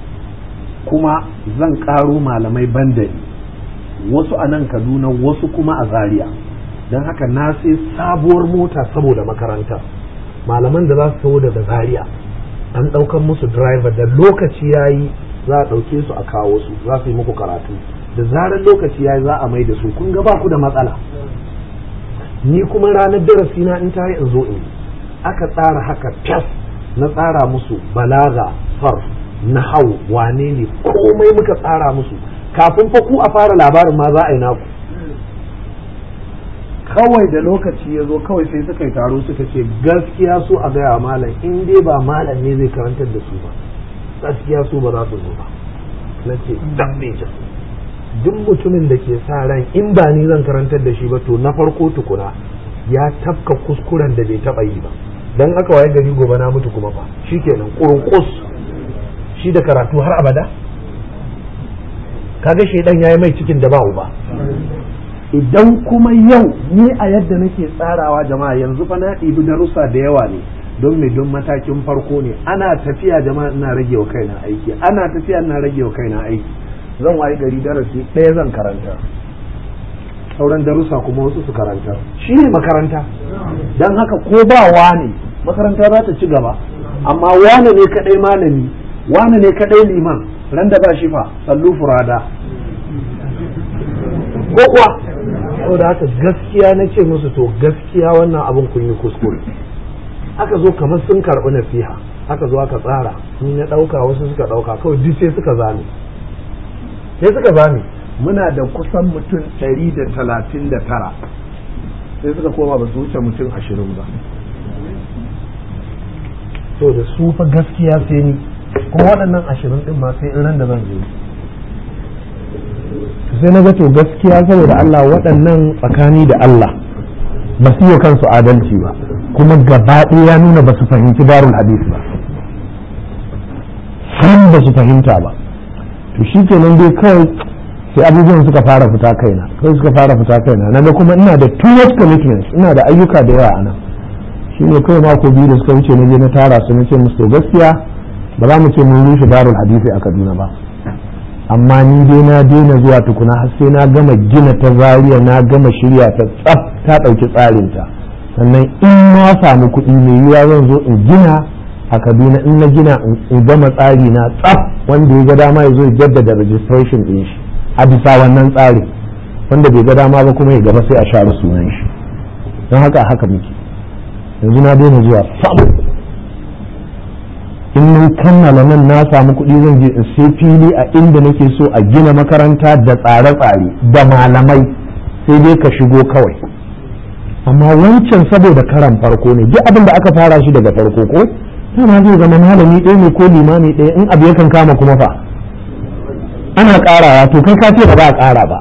Speaker 2: kuma zan ƙaro malamai bandari wasu a nan kaduna wasu kuma a zaria don haka na sai sabuwar mota saboda makaranta malaman da za su taho daga zaria an ɗaukan musu driver da lokaci ya yi za a ɗauke su a kawo su za su yi muku karatu da zarar lokaci ya za a mai da su kun ga ba ku da matsala ni kuma ranar darasi na in ta yi in zo in aka tsara haka tas na tsara musu balaga sarf nahau wane ne komai muka tsara musu kafin fa ku a fara labarin ma za a yi naku kawai da lokaci ya zo kawai sai suka yi taro suka ce gaskiya su a gaya malam in dai ba malam ne zai karantar da su ba gaskiya su ba za su zo ba na ce duk mutumin da ke sa ran in ba ni zan karantar da shi ba to na farko tukuna ya tafka kuskuren da bai taba yi ba dan aka waye gari gobe na mutu kuma fa shikenan kurunkus shi da karatu har abada kaga shedan yayi mai cikin da ba uba idan kuma yau ni a yadda nake tsarawa jama'a yanzu fa na ɗibi darussa da yawa ne don me don matakin farko ne ana tafiya jama'a ina rage wa kaina aiki ana tafiya ina rage wa kaina aiki zan wayi gari darasi ɗaya zan karanta sauran darussa kuma wasu su karanta shi ne makaranta don haka ko ba wane makaranta za ta ci gaba amma wane ne kaɗai malami wane ne kaɗai liman ran da ba shi fa sallu furada ko kuwa saboda haka gaskiya na ce musu to gaskiya wannan abin kun yi kuskure aka zo kamar sun karɓi nasiha aka zo aka tsara ni na ɗauka wasu suka ɗauka kawai duk sai suka zame sai suka zame muna da kusan mutum ɗari da talatin da tara sai suka koma ba su wuce mutum ashirin ba to da su fa gaskiya sai ni kuma waɗannan ashirin ɗin ma sai irin da zan zo sai na ga to gaskiya saboda Allah waɗannan tsakani da Allah ba su yi kansu adalci ba kuma gaba ya nuna ba su fahimci darul hadis ba san ba su fahimta ba to shi kenan dai kawai sai abubuwan suka fara fita kaina kai suka fara fita kaina na ga kuma ina da too much commitments ina da ayyuka da yawa a nan shi ne kawai mako biyu da suka wuce na je na tara su na ce musu to gaskiya ba za mu ce mun rushe darul hadisi a Kaduna ba amma ni dai na daina zuwa tukuna har sai na gama gina ta zariya na gama shirya ta tsaf ta ɗauki tsarinta sannan in na samu kuɗi mai yiwuwa zan zo in gina a kaduna in na gina in gama tsari na tsaf wanda ya ga dama ya zo ya jaddada registration ɗin shi a bisa wannan tsari wanda bai ga dama ba kuma ya gaba sai a share sunan shi don haka haka muke yanzu na daina zuwa sam in mun kammala nan na samu kuɗi zan je in sai fili a inda nake so a gina makaranta da tsare-tsare da malamai sai dai ka shigo kawai amma wancan saboda karan farko ne duk abin da aka fara shi daga farko ko tana zai zama malami ɗaya ne ko limami ɗaya in abu yakan kama kuma fa ana ƙarawa to kai ka ce ba za a ƙara ba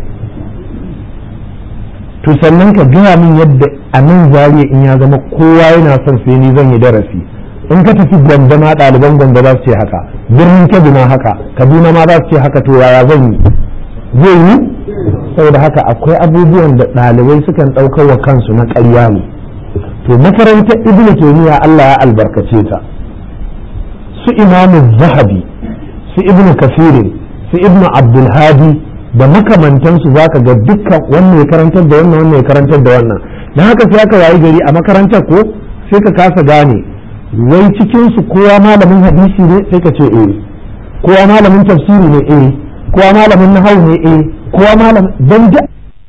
Speaker 2: to sannan ka gaya min yadda a nan zariya in ya zama kowa yana son sai ni zan yi darasi in ka tafi gwanda ma ɗaliban gwanda za su ce haka birnin kebbi ma haka kaduna ma za su ce haka to yaya zan yi zai yi saboda haka akwai abubuwan da ɗalibai sukan ɗaukar wa kansu na ƙarya ne to makarantar ibnu taymiya Allah ya albarkace ta su imamu zahabi su ibnu kafirin su ibnu abdulhadi da makamantansu za ka ga dukkan wannan ya karantar da wannan wannan ya karantar da wannan na haka sai aka wayi gari a makarantar ko sai ka kasa gane wai cikinsu kowa malamin hadisi ne sai ka ce eh kowa malamin tafsiri ne eh kowa malamin nahawu ne eh kowa malamin don